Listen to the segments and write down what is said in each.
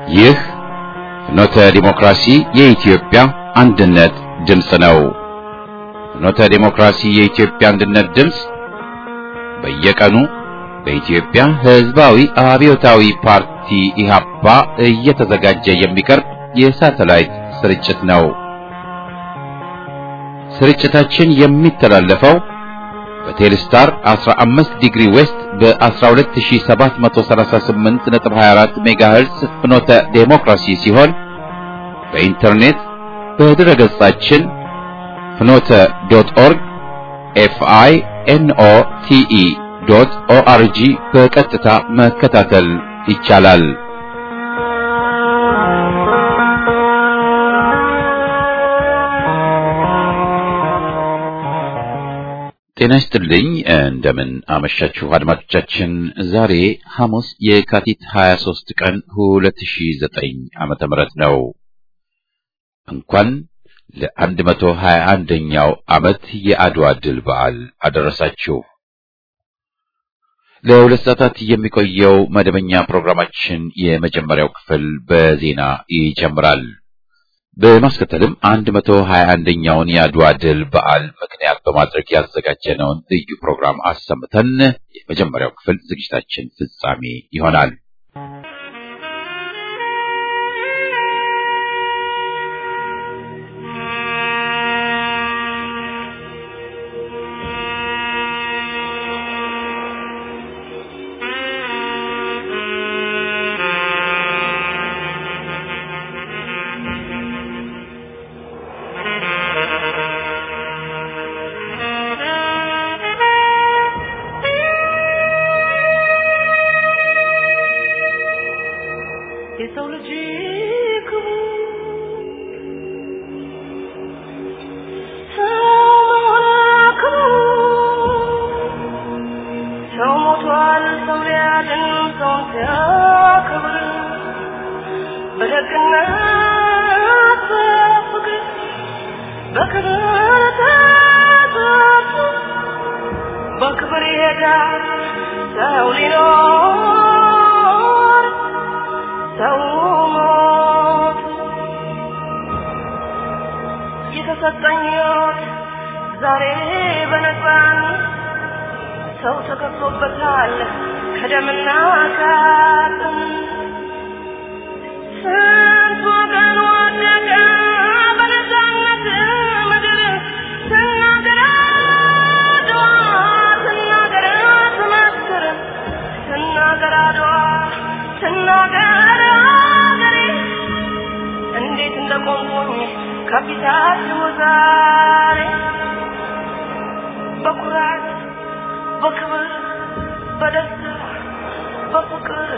ይህ ፍኖተ ዲሞክራሲ የኢትዮጵያ አንድነት ድምፅ ነው። ፍኖተ ዲሞክራሲ የኢትዮጵያ አንድነት ድምፅ በየቀኑ በኢትዮጵያ ሕዝባዊ አብዮታዊ ፓርቲ ኢህአፓ እየተዘጋጀ የሚቀርብ የሳተላይት ስርጭት ነው። ስርጭታችን የሚተላለፈው በቴሌስታር 15 ዲግሪ ዌስት በ12738.24 ሜጋሄርዝ ፍኖተ ዴሞክራሲ ሲሆን በኢንተርኔት በድረ ገጻችን ፍኖተ ዶት ኦርግ ኤፍአይ ኤንኦ ቲኢ ዶት ኦአርጂ በቀጥታ መከታተል ይቻላል። ጤና ይስጥልኝ። እንደምን አመሻችሁ አድማጮቻችን። ዛሬ ሐሙስ የካቲት 23 ቀን 2009 ዓመተ ምህረት ነው። እንኳን ለ121ኛው ዓመት የአድዋ ድል በዓል አደረሳችሁ። ለሁለት ሰዓታት የሚቆየው መደበኛ ፕሮግራማችን የመጀመሪያው ክፍል በዜና ይጀምራል። በማስከተልም 121ኛውን የአድዋ ድል በዓል ምክንያት በማድረግ ያዘጋጀነውን ልዩ ፕሮግራም አሰምተን የመጀመሪያው ክፍል ዝግጅታችን ፍጻሜ ይሆናል። የሰው ልጅ ሰው ሞቷል፣ ሰው ሊያድን ሰውን ሲያከብር በደግነት በፍቅር በክብር ተጠርቶ በክብር ይሄዳል ሰው ሊኖር ሰው ሞት የተሰጠኝ ሕይወት ዛሬ በነፃነት ሰው ተከፍሎበታል ከደምና ከአጥንት ስንት ወገን ወደቀ በነፃነት ምድር ስናገር አድዋ ስናገር ትመስክር ስናገር አድዋ ስናገር አገሬ እንዴት እንደቆምኩኝ ከፊታችሁ ዛሬ በኩራት በክብር በደስታ በፍቅር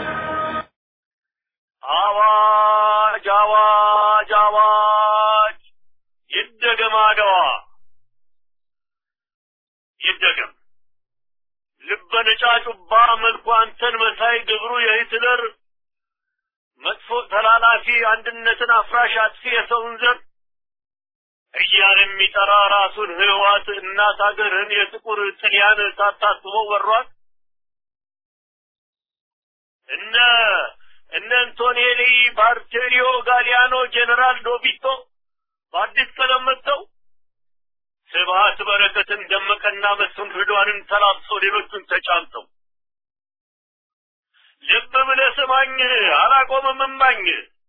አዋጅ አዋጅ አዋጅ! ይደገም አድዋ ይደገም። ልበ ነጫጩባ መልኩ አንተን መሳይ ግብሩ የሂትለር መጥፎ ተላላፊ አንድነትን አፍራሽ አጥፊ የሰውን ዘር እያለ የሚጠራ ራሱን ህዋት እናት ሀገርህን የጥቁር ጥልያን ሳታስበው ወሯት እነ እነ አንቶኔሊ ባርቴሪዮ ጋሊያኖ ጄኔራል ዶቢቶ በአዲስ ቀለም መጥተው ስብሀት በረከትን ደመቀና መስፍን ርዷንን ተላብሰው ሌሎቹን ተጫምተው ልብ ብለህ ስማኝ አላቆምም እማኝ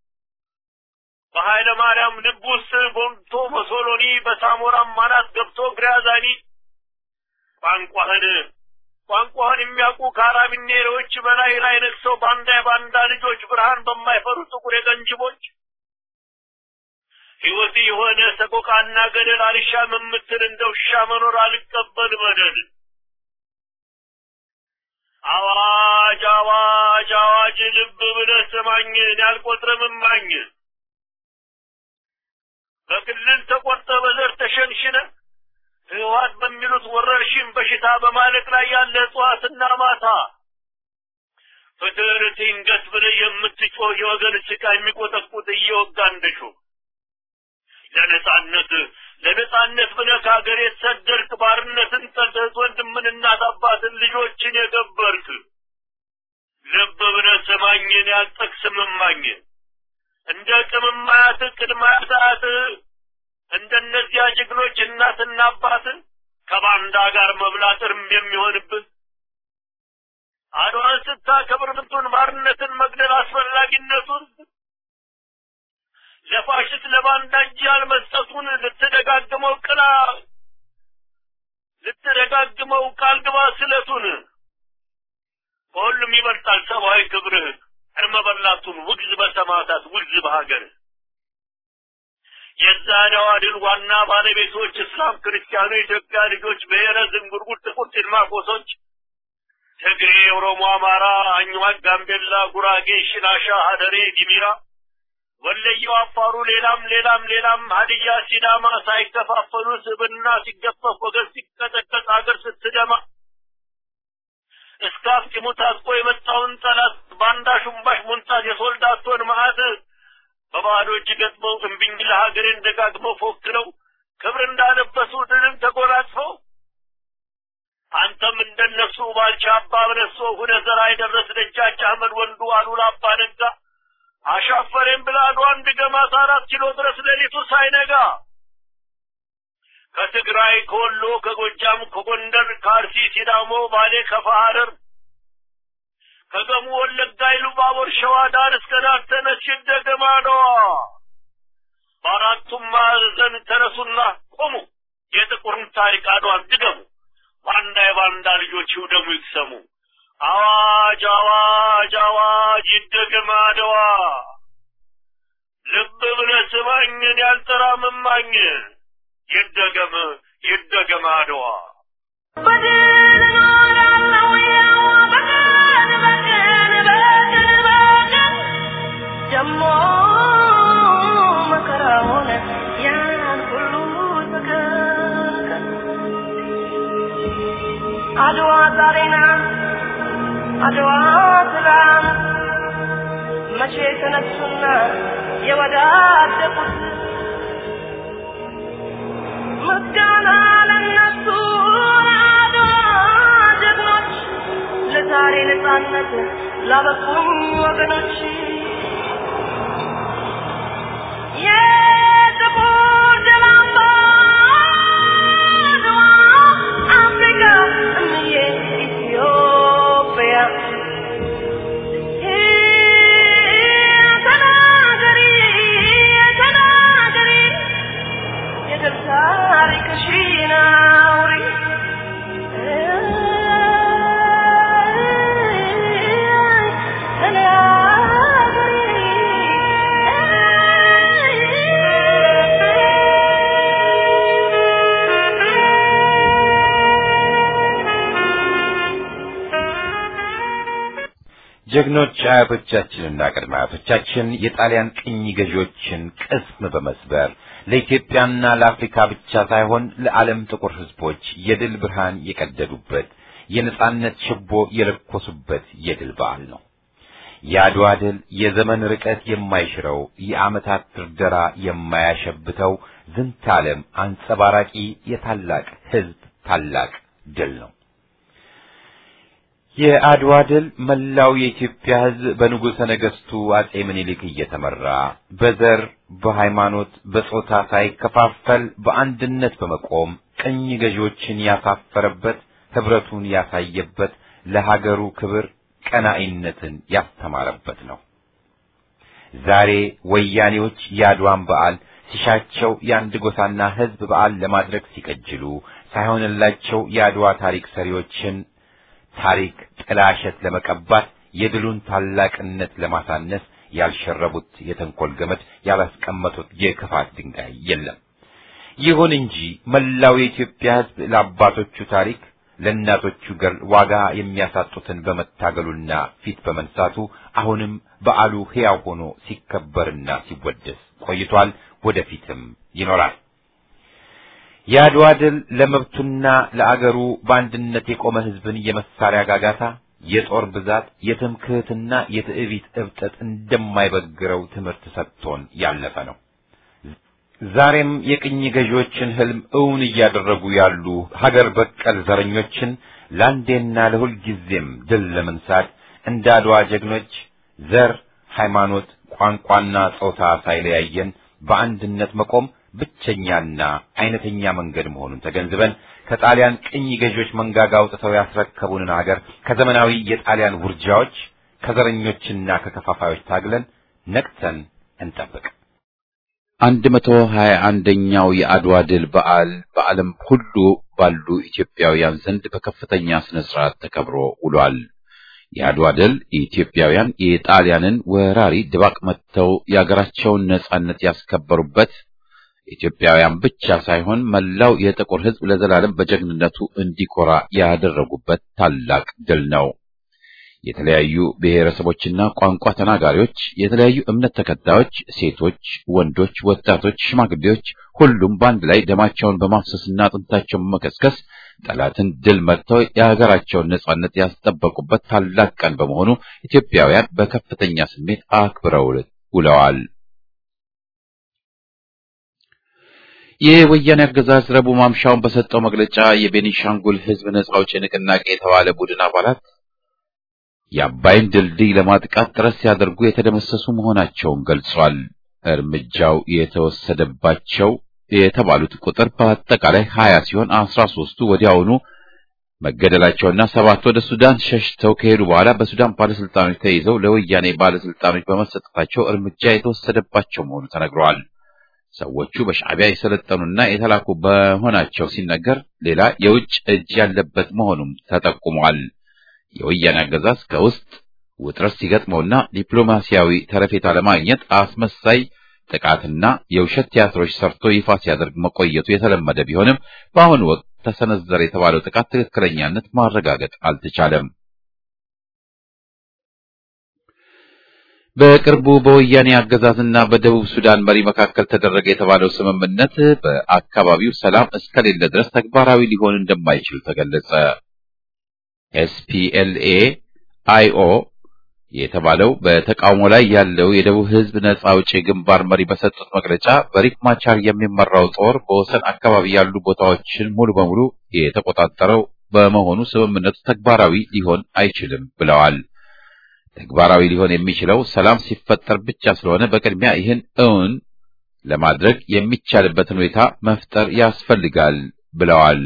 በኃይለ ማርያም ልብ ውስጥ ቦንቶ በሶሎኒ በሳሞራም ማናት ገብቶ ግራዛኒ ቋንቋህን ቋንቋህን የሚያውቁ ካራቢኔሮች በላይ ላይ ነግሰው ባንዳ የባንዳ ልጆች ብርሃን በማይፈሩ ጥቁር የቀንጅቦች ሕይወት የሆነ ሰቆቃና ገደል አልሻም የምትል እንደ ውሻ መኖር አልቀበል በደል አዋጅ አዋጅ አዋጅ ልብ ብለህ ስማኝ ያልቆጥርም እማኝ በክልል ተቆርጠ በዘር ተሸንሽነ ህወሓት በሚሉት ወረርሽኝ በሽታ በማለቅ ላይ ያለ እጽዋትና ማታ ፍትህን ትንገስ ብለህ የምትጮህ የወገን ስቃ የሚቆጠቁጥ እየወጋ እንደሹ ለነጻነት ለነጻነት ብለህ ከሀገር የተሰደድክ ባርነትን ጠልተህ ወንድምን እናት አባትን ልጆችን የገበርክ ልብ ብለህ ስማኝን ያልጠቅስም እማኝ እንደ ቅምማያት ቅድማያት እንደነዚያ ጀግኖች እናትና አባት ከባንዳ ጋር መብላት እርም የሚሆንብህ አድዋን ስታከብር ምንቱን ባርነትን መግደል አስፈላጊነቱን ለፋሽስት ለባንዳ እጅ ያልመስጠቱን ልትደጋግመው ቅላ ልትደጋግመው ቃል ግባ ስለቱን ከሁሉም ይበልጣል ሰብአዊ ክብርህ እርመ በላቱን ውግዝ በሰማዕታት ውግዝ በሀገር የዛሬዋ ድል ዋና ባለቤቶች እስላም፣ ክርስቲያኑ፣ ኢትዮጵያ ልጆች፣ ብሔረ ዝንጉርጉር፣ ጥቁር ጭልማቆሶች፣ ትግሬ፣ ኦሮሞ፣ አማራ፣ አኝዋክ፣ ጋምቤላ፣ ጉራጌ፣ ሽናሻ፣ ሀደሬ፣ ዲሚራ፣ ወለየው፣ አፋሩ፣ ሌላም ሌላም ሌላም ሀዲያ፣ ሲዳማ ሳይከፋፈሉ ስብና ሲገፈፍ ወገን ሲቀጠቀጥ አገር ስትደማ እስከ አፍጢሙ ታጥቆ የመጣውን ጠላት ባንዳ ሹምባሽ ሞንታት የሶልዳቶን መዓት በባዶ እጅ ገጥመው እምቢኝ ለሀገሬን ደጋግመው ፎክረው ክብር እንዳለበሱ ድልን ተጎናጽፈው አንተም እንደነሱ ባልቻ አባ በነሶ ሁነ ዘራ የደረስ ደጃች አህመድ ወንዱ አሉላ አባ ነጋ አሻፈሬን ብላ አድዋን ድገማት አራት ኪሎ ድረስ ሌሊቱ ሳይነጋ ከትግራይ ከወሎ ከጎጃም ከጎንደር ከአርሲ ሲዳሞ ባሌ ከፋ ሐረር ከገሙ ወለጋ ኢሉባቦር ሸዋ ዳር እስከ ዳር ተነሽ እንደገማ ነዋ በአራቱም ማዕዘን ተነሱና ቆሙ የጥቁርን ታሪክ አድዋን ድገሙ ባንዳ የባንዳ ልጆች ይውደሙ ይቅሰሙ አዋጅ አዋጅ አዋጅ ይደገም አድዋ ልብ ብለህ ስማኝን ያልጠራ መማኝ ይደገም ይደገም አድዋ በድል እኖራለሁ ያው በቀን በቀን በቀን በቀን ደሞ መከራ ሆነ ያን ሁሉ ተገቀን አድዋ ዛሬ ናት አድዋ ትላንት መቼ ተነሱና የወዳደቁት ምስጋና ለነሱ ለአድዋ ጀግኖች ለዛሬ ነጻነት ላበቁኝ ወገኖች የጥቁር ደም አምባ አድዋ አፍሪካ እምዬ ኢትዮጵያ ተናገሪ ተናገሪ የድል ታሪክሽን አውሪ ጀግኖች አያቶቻችንና ቅድመ አያቶቻችን የጣሊያን ቅኝ ገዢዎችን ቅስም በመስበር ለኢትዮጵያና ለአፍሪካ ብቻ ሳይሆን ለዓለም ጥቁር ሕዝቦች የድል ብርሃን የቀደዱበት የነጻነት ችቦ የለኮሱበት የድል በዓል ነው። የአድዋ ድል የዘመን ርቀት የማይሽረው የዓመታት ድርደራ የማያሸብተው ዝንተ ዓለም አንጸባራቂ የታላቅ ሕዝብ ታላቅ ድል ነው። የአድዋ ድል መላው የኢትዮጵያ ሕዝብ በንጉሠ ነገሥቱ አጼ ምኒልክ እየተመራ በዘር፣ በሃይማኖት፣ በጾታ ሳይከፋፈል በአንድነት በመቆም ቅኝ ገዢዎችን ያሳፈረበት፣ ህብረቱን ያሳየበት፣ ለሀገሩ ክብር ቀናኢነትን ያስተማረበት ነው። ዛሬ ወያኔዎች የአድዋን በዓል ሲሻቸው የአንድ ጎሳና ሕዝብ በዓል ለማድረግ ሲቀጅሉ ሳይሆንላቸው የአድዋ ታሪክ ሰሪዎችን ታሪክ ጥላሸት ለመቀባት የድሉን ታላቅነት ለማሳነስ ያልሸረቡት የተንኮል ገመድ ያላስቀመጡት የክፋት ድንጋይ የለም። ይሁን እንጂ መላው የኢትዮጵያ ሕዝብ ለአባቶቹ ታሪክ ለእናቶቹ ገር ዋጋ የሚያሳጡትን በመታገሉና ፊት በመንሳቱ አሁንም በዓሉ ሕያው ሆኖ ሲከበርና ሲወደስ ቆይቷል። ወደፊትም ይኖራል። የአድዋ ድል ለመብቱና ለአገሩ በአንድነት የቆመ ሕዝብን የመሳሪያ ጋጋታ፣ የጦር ብዛት፣ የትምክህትና የትዕቢት እብጠት እንደማይበግረው ትምህርት ሰጥቶን ያለፈ ነው። ዛሬም የቅኝ ገዢዎችን ህልም እውን እያደረጉ ያሉ ሀገር በቀል ዘረኞችን ለአንዴና ለሁል ጊዜም ድል ለመንሳት እንደ አድዋ ጀግኖች ዘር፣ ሃይማኖት፣ ቋንቋና ጾታ ሳይለያየን በአንድነት መቆም ብቸኛና አይነተኛ መንገድ መሆኑን ተገንዝበን ከጣሊያን ቅኝ ገዢዎች መንጋጋ አውጥተው ያስረከቡንን ሀገር ከዘመናዊ የጣሊያን ውርጃዎች ከዘረኞችና ከከፋፋዮች ታግለን ነቅተን እንጠብቅ። አንድ መቶ ሀያ አንደኛው የአድዋ ድል በዓል በዓለም ሁሉ ባሉ ኢትዮጵያውያን ዘንድ በከፍተኛ ስነ ስርዓት ተከብሮ ውሏል። የአድዋ ድል ኢትዮጵያውያን የጣሊያንን ወራሪ ድባቅ መትተው የአገራቸውን ነጻነት ያስከበሩበት ኢትዮጵያውያን ብቻ ሳይሆን መላው የጥቁር ሕዝብ ለዘላለም በጀግንነቱ እንዲኮራ ያደረጉበት ታላቅ ድል ነው። የተለያዩ ብሔረሰቦችና ቋንቋ ተናጋሪዎች፣ የተለያዩ እምነት ተከታዮች፣ ሴቶች፣ ወንዶች፣ ወጣቶች፣ ሽማግሌዎች ሁሉም በአንድ ላይ ደማቸውን በማፍሰስና አጥንታቸውን በመከስከስ ጠላትን ድል መጥተው የሀገራቸውን ነጻነት ያስጠበቁበት ታላቅ ቀን በመሆኑ ኢትዮጵያውያን በከፍተኛ ስሜት አክብረው ውለዋል። የወያኔ አገዛዝ ረቡዕ ማምሻውን በሰጠው መግለጫ የቤኒሻንጉል ሕዝብ ነጻ አውጪ ንቅናቄ የተባለ ቡድን አባላት የአባይን ድልድይ ለማጥቃት ጥረት ሲያደርጉ የተደመሰሱ መሆናቸውን ገልጿል። እርምጃው የተወሰደባቸው የተባሉት ቁጥር በአጠቃላይ ሀያ ሲሆን አስራ ሶስቱ ወዲያውኑ መገደላቸውና ሰባት ወደ ሱዳን ሸሽተው ከሄዱ በኋላ በሱዳን ባለስልጣኖች ተይዘው ለወያኔ ባለስልጣኖች በመሰጠታቸው እርምጃ የተወሰደባቸው መሆኑ ተነግረዋል። ሰዎቹ በሻዕቢያ የሰለጠኑና የተላኩ በመሆናቸው ሲነገር ሌላ የውጭ እጅ ያለበት መሆኑም ተጠቁሟል። የወያኔ አገዛዝ ከውስጥ ውጥረት ሲገጥመውና ዲፕሎማሲያዊ ተረፌታ ለማግኘት አስመሳይ ጥቃትና የውሸት ቲያትሮች ሰርቶ ይፋ ሲያደርግ መቆየቱ የተለመደ ቢሆንም በአሁኑ ወቅት ተሰነዘረ የተባለው ጥቃት ትክክለኛነት ማረጋገጥ አልተቻለም። በቅርቡ በወያኔ አገዛዝና በደቡብ ሱዳን መሪ መካከል ተደረገ የተባለው ስምምነት በአካባቢው ሰላም እስከሌለ ድረስ ተግባራዊ ሊሆን እንደማይችል ተገለጸ። ኤስፒኤልኤ አይኦ የተባለው በተቃውሞ ላይ ያለው የደቡብ ሕዝብ ነጻ አውጪ ግንባር መሪ በሰጡት መግለጫ በሪክ ማቻር የሚመራው ጦር በወሰን አካባቢ ያሉ ቦታዎችን ሙሉ በሙሉ የተቆጣጠረው በመሆኑ ስምምነቱ ተግባራዊ ሊሆን አይችልም ብለዋል። ተግባራዊ ሊሆን የሚችለው ሰላም ሲፈጠር ብቻ ስለሆነ በቅድሚያ ይህን እውን ለማድረግ የሚቻልበትን ሁኔታ መፍጠር ያስፈልጋል ብለዋል።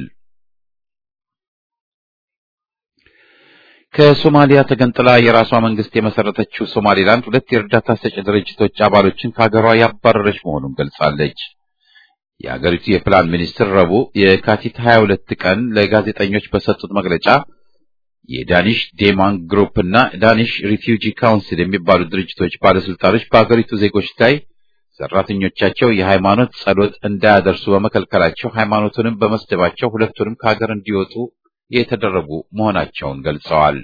ከሶማሊያ ተገንጥላ የራሷ መንግስት የመሰረተችው ሶማሌላንድ ሁለት የእርዳታ ሰጪ ድርጅቶች አባሎችን ከሀገሯ ያባረረች መሆኑን ገልጻለች። የሀገሪቱ የፕላን ሚኒስትር ረቡዕ የካቲት 22 ቀን ለጋዜጠኞች በሰጡት መግለጫ የዳኒሽ ዴማን ግሩፕ እና ዳኒሽ ሪፊውጂ ካውንስል የሚባሉ ድርጅቶች ባለስልጣኖች በሀገሪቱ ዜጎች ላይ ሰራተኞቻቸው የሃይማኖት ጸሎት እንዳያደርሱ በመከልከላቸው ሃይማኖቱንም በመስደባቸው ሁለቱንም ከሀገር እንዲወጡ የተደረጉ መሆናቸውን ገልጸዋል።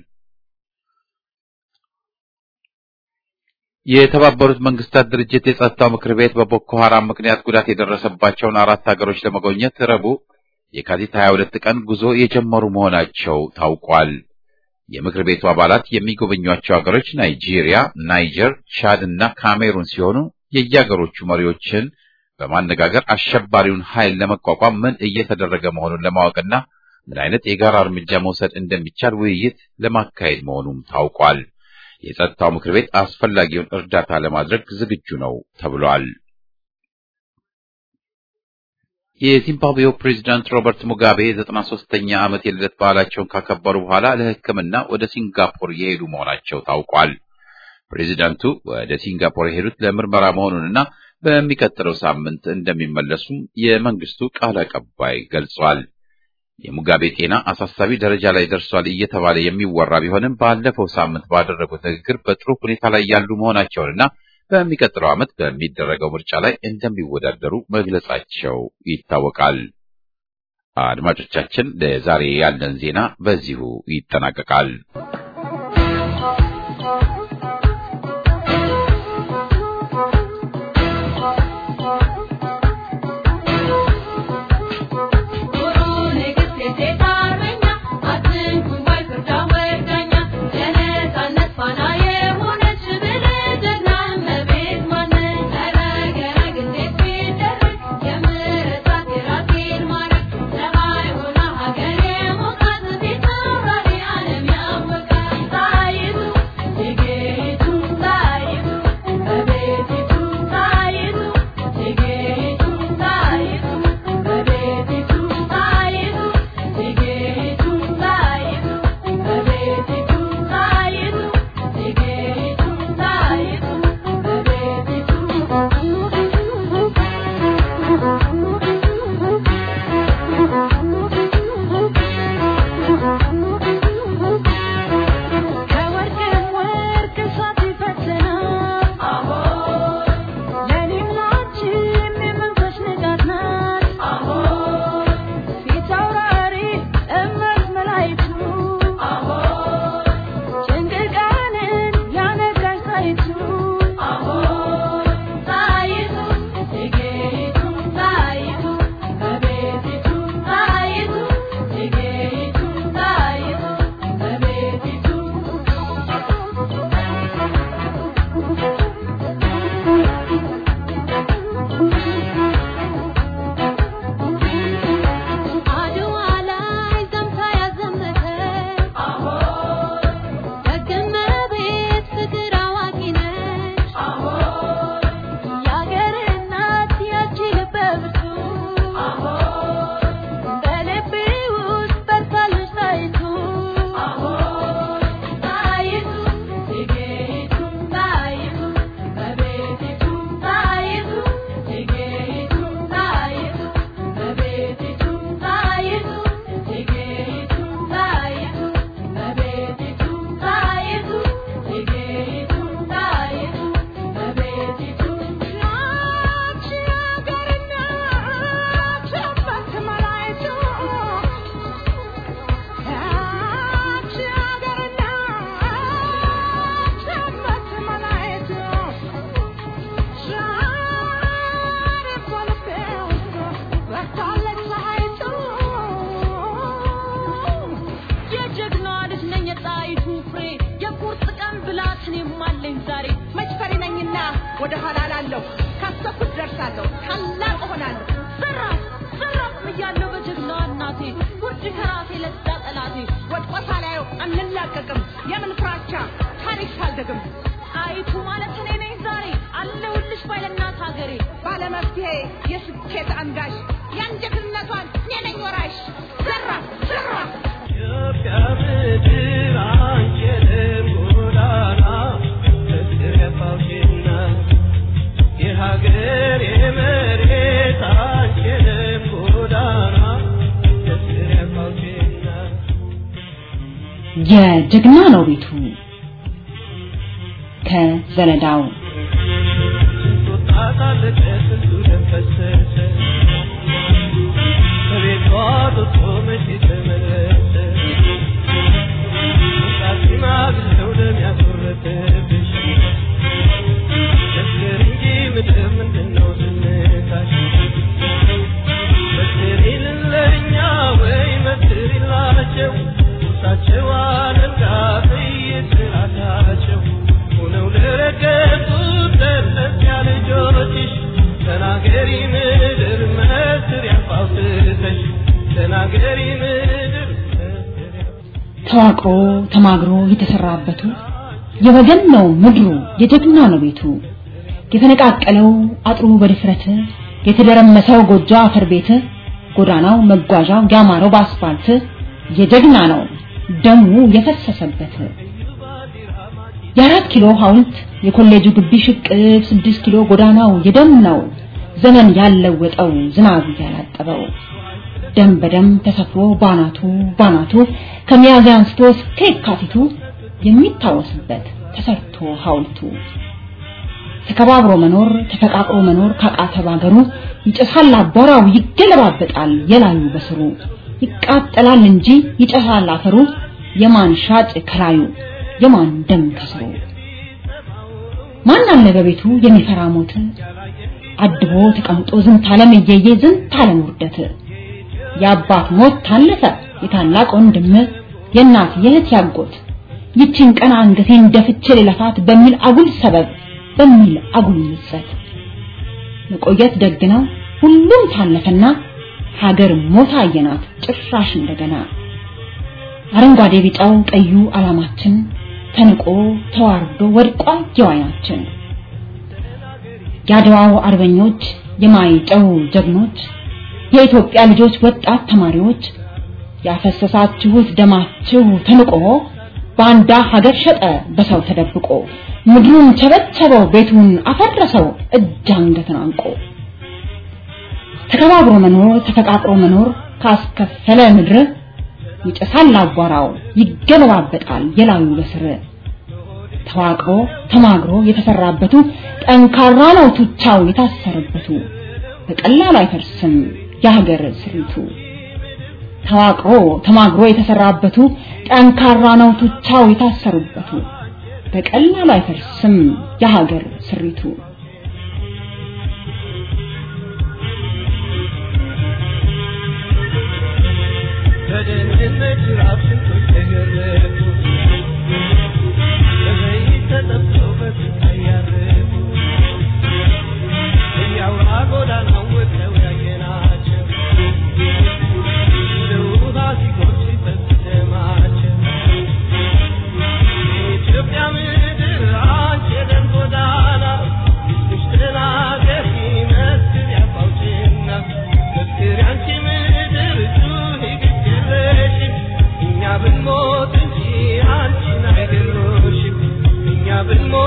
የተባበሩት መንግስታት ድርጅት የጸጥታው ምክር ቤት በቦኮ ሐራም ምክንያት ጉዳት የደረሰባቸውን አራት ሀገሮች ለመጎብኘት ረቡዕ የካቲት 22 ቀን ጉዞ የጀመሩ መሆናቸው ታውቋል። የምክር ቤቱ አባላት የሚጎበኟቸው ሀገሮች ናይጄሪያ፣ ናይጀር፣ ቻድ እና ካሜሩን ሲሆኑ የየሀገሮቹ መሪዎችን በማነጋገር አሸባሪውን ኃይል ለመቋቋም ምን እየተደረገ መሆኑን ለማወቅና ምን አይነት የጋራ እርምጃ መውሰድ እንደሚቻል ውይይት ለማካሄድ መሆኑም ታውቋል። የጸጥታው ምክር ቤት አስፈላጊውን እርዳታ ለማድረግ ዝግጁ ነው ተብሏል። የዚምባብዌው ፕሬዚዳንት ሮበርት ሙጋቤ ዘጠና ሦስተኛ ዓመት የልደት በዓላቸውን ካከበሩ በኋላ ለሕክምና ወደ ሲንጋፖር የሄዱ መሆናቸው ታውቋል። ፕሬዚዳንቱ ወደ ሲንጋፖር የሄዱት ለምርመራ መሆኑንና በሚቀጥለው ሳምንት እንደሚመለሱም የመንግስቱ ቃል አቀባይ ገልጿል። የሙጋቤ ጤና አሳሳቢ ደረጃ ላይ ደርሷል እየተባለ የሚወራ ቢሆንም ባለፈው ሳምንት ባደረጉት ንግግር በጥሩ ሁኔታ ላይ ያሉ መሆናቸውንና በሚቀጥለው ዓመት በሚደረገው ምርጫ ላይ እንደሚወዳደሩ መግለጻቸው ይታወቃል። አድማጮቻችን፣ ለዛሬ ያለን ዜና በዚሁ ይጠናቀቃል። Yeah. ወደ ኋላ ላለሁ ካሰብኩት ደርሳለሁ ታላቅ እሆናለሁ ዘራፍ ዘራፍ እያለሁ በጀግናዋ እናቴ ውርድ ከራሴ ለዛ ጠላቴ ወድቆ ሳላየው አንላቀቅም የምን ፍራቻ ታሪክ ሳልደግም ጣይቱ ማለት እኔ ነኝ ዛሬ አለሁልሽ ባይለናት ሀገሬ ባለመፍትሄ የስኬት አንጋሽ የአንጀትነቷን እኔ ነኝ ወራሽ ዘራፍ ዘራፍ ኢትዮጵያ ምድር አንችልም ጎዳና ፍቅር የፋውሽና የሀገር የመሬት አንችልም ጎዳና ፍቅር የፋውሽና የጀግና ነው ቤቱ ከዘለዳው ስንቱ ጣጣ አለቀ ስንቱ ደም ፈሰሰ በቤቷ ጡጦ መቼ ተመለሰ ጣሲማ ብለው ደም ያጎረፈብሽ መስክር እንጂ ምድር ምንድነው ዝምታሽ መስክሪልን ለእኛ ወይ መስክሪላቸው ውሳቸው አለንጋ በየስራታቸው ሆነው ለረገጡት ለእነዚያ ልጆችሽ ተናገሪ ምድር መስሪያ ፋውስተሽ ተናገሪ ምድር መስሪያ ተዋቅሮ ተማግሮ የተሰራበቱ የወገን ነው ምድሩ የጀግና ነው ቤቱ የተነቃቀለው አጥሩ በድፍረት የተደረመሰው ጎጆ አፈር ቤት ጎዳናው መጓዣው ያማረው በአስፋልት የጀግና ነው ደሙ የፈሰሰበት የአራት ኪሎ ሐውልት የኮሌጁ ግቢ ሽቅብ ስድስት ኪሎ ጎዳናው የደም ነው ዘመን ያለወጠው ዝናብ ያላጠበው ደም በደም ተሰፍሮ ባናቱ ባናቱ ከሚያዝያ አንስቶ እስከ የካቲቱ የሚታወስበት ተሰርቶ ሐውልቱ ተከባብሮ መኖር ተፈቃቅሮ መኖር ካቃተ ባገሩ ይጨሳል አቧራው ይገለባበጣል የላዩ በስሩ ይቃጠላል እንጂ ይጨሳል አፈሩ የማን ሻጭ ከላዩ የማን ደም ከስሩ ማን አለ በቤቱ የሚፈራ ሞት አድቦ ተቀምጦ ዝንት ዓለም እየየ ዝንት ዓለም ውርደት የአባት ሞት ታለፈ የታላቅ ወንድም የእናት የእህት ያጎት ይችን ቀን አንገቴን ደፍቼ ልለፋት በሚል አጉል ሰበብ በሚል አጉል ምጸት መቆየት ደግ ነው ሁሉም ታለፈና ሀገር ሞት አየናት ጭራሽ እንደገና አረንጓዴ ቢጫው ቀዩ ዓላማችን ተንቆ ተዋርዶ ወድቋል የዋያችን የአድዋው አርበኞች የማይጨው ጀግኖች የኢትዮጵያ ልጆች ወጣት ተማሪዎች ያፈሰሳችሁት ደማችሁ ተንቆ ባንዳ ሀገር ሸጠ በሰው ተደብቆ ምድሩን ቸበቸበው ቤቱን አፈረሰው እጅ አንገትን አንቆ ተከባብሮ መኖር ተፈቃቅሮ መኖር ካስከፈለ ምድር ይጨሳል አቧራው ይገለባበጣል የላዩ በስር ተዋቅሮ ተማግሮ የተሰራበቱ ጠንካራ ነው ቱቻው የታሰረበቱ በቀላሉ አይፈርስም የሀገር ስሪቱ ተዋቅሮ ተማግሮ የተሰራበቱ ጠንካራ ነው ቱቻው የታሰሩበቱ በቀላሉ አይፈርስም የሀገር ስሪቱ በደህንነት ራብ ስንቶች ተገረፉ በዘይት ተጠብሰው በስቃይ ያረፉ እያውራ ጎዳናው ወጥተው ያየናቸው እንደ ውሃ ሲጎርፍ ሲፈስ ደማቸው የኢትዮጵያ ምድር አንቺ የደም ጎዳና እስክሽ ተናገሪ መስክር ያፋውጭና መስክር ያንቺ ምድር ጩኺ ግድ የለሽም እኛ ብንሞት እንጂ አንቺን አይገድሉሽም እኛ ብንሞት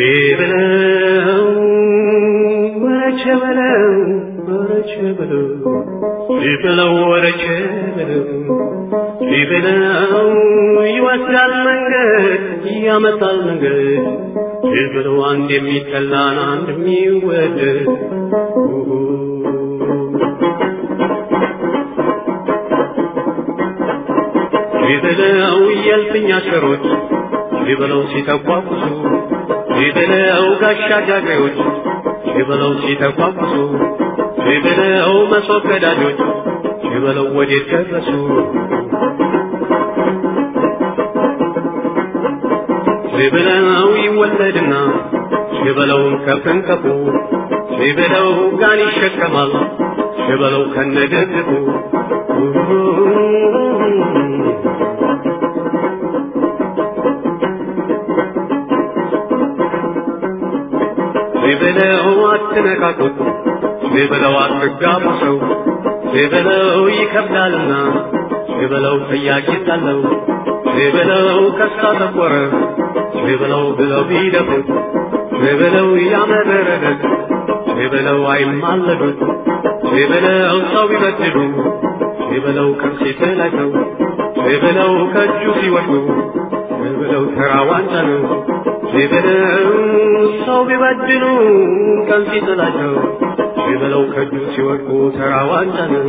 በለው ወረቸ በለው ወረቸ በለው በለው ወረቸ በለው በለው ይወስዳል መንገድ ያመጣል መንገድ በለው አንድ የሚጠላን አንድ የሚወደድ በለው የልፍኛ ሸሮች በለው ሲተቋቁሱ በለው ጋሻ ጃግሬዎች በለው ሲተቋቁሱ በለው መሶብ ቀዳጆች በለው ወዴት ደረሱ በለው ይወለድና በለውን ከፍንከፉ በለው ጋን ይሸከማል በለው ከነደግፉ በለው አትነካኩት በለው አትጋቡ ሰው በለው ይከብዳልና በለው ጥያቄ ሳለው በለው ከሳ ተቆረ በለው ብለው ቢደፉት በለው ያመረረለት በለው አይማለዱት በለው ሰው ቢበድሉ በለው ከምሴት ላይ ሰው በለው ከእጁ ሲወድቁ በለው ተራ ዋንጫ ነው በለው ሰው ቢበድሉ ቀን ሲጥላቸው በለው ከእጁ ሲወድቁ ተራ ዋንጫ ነው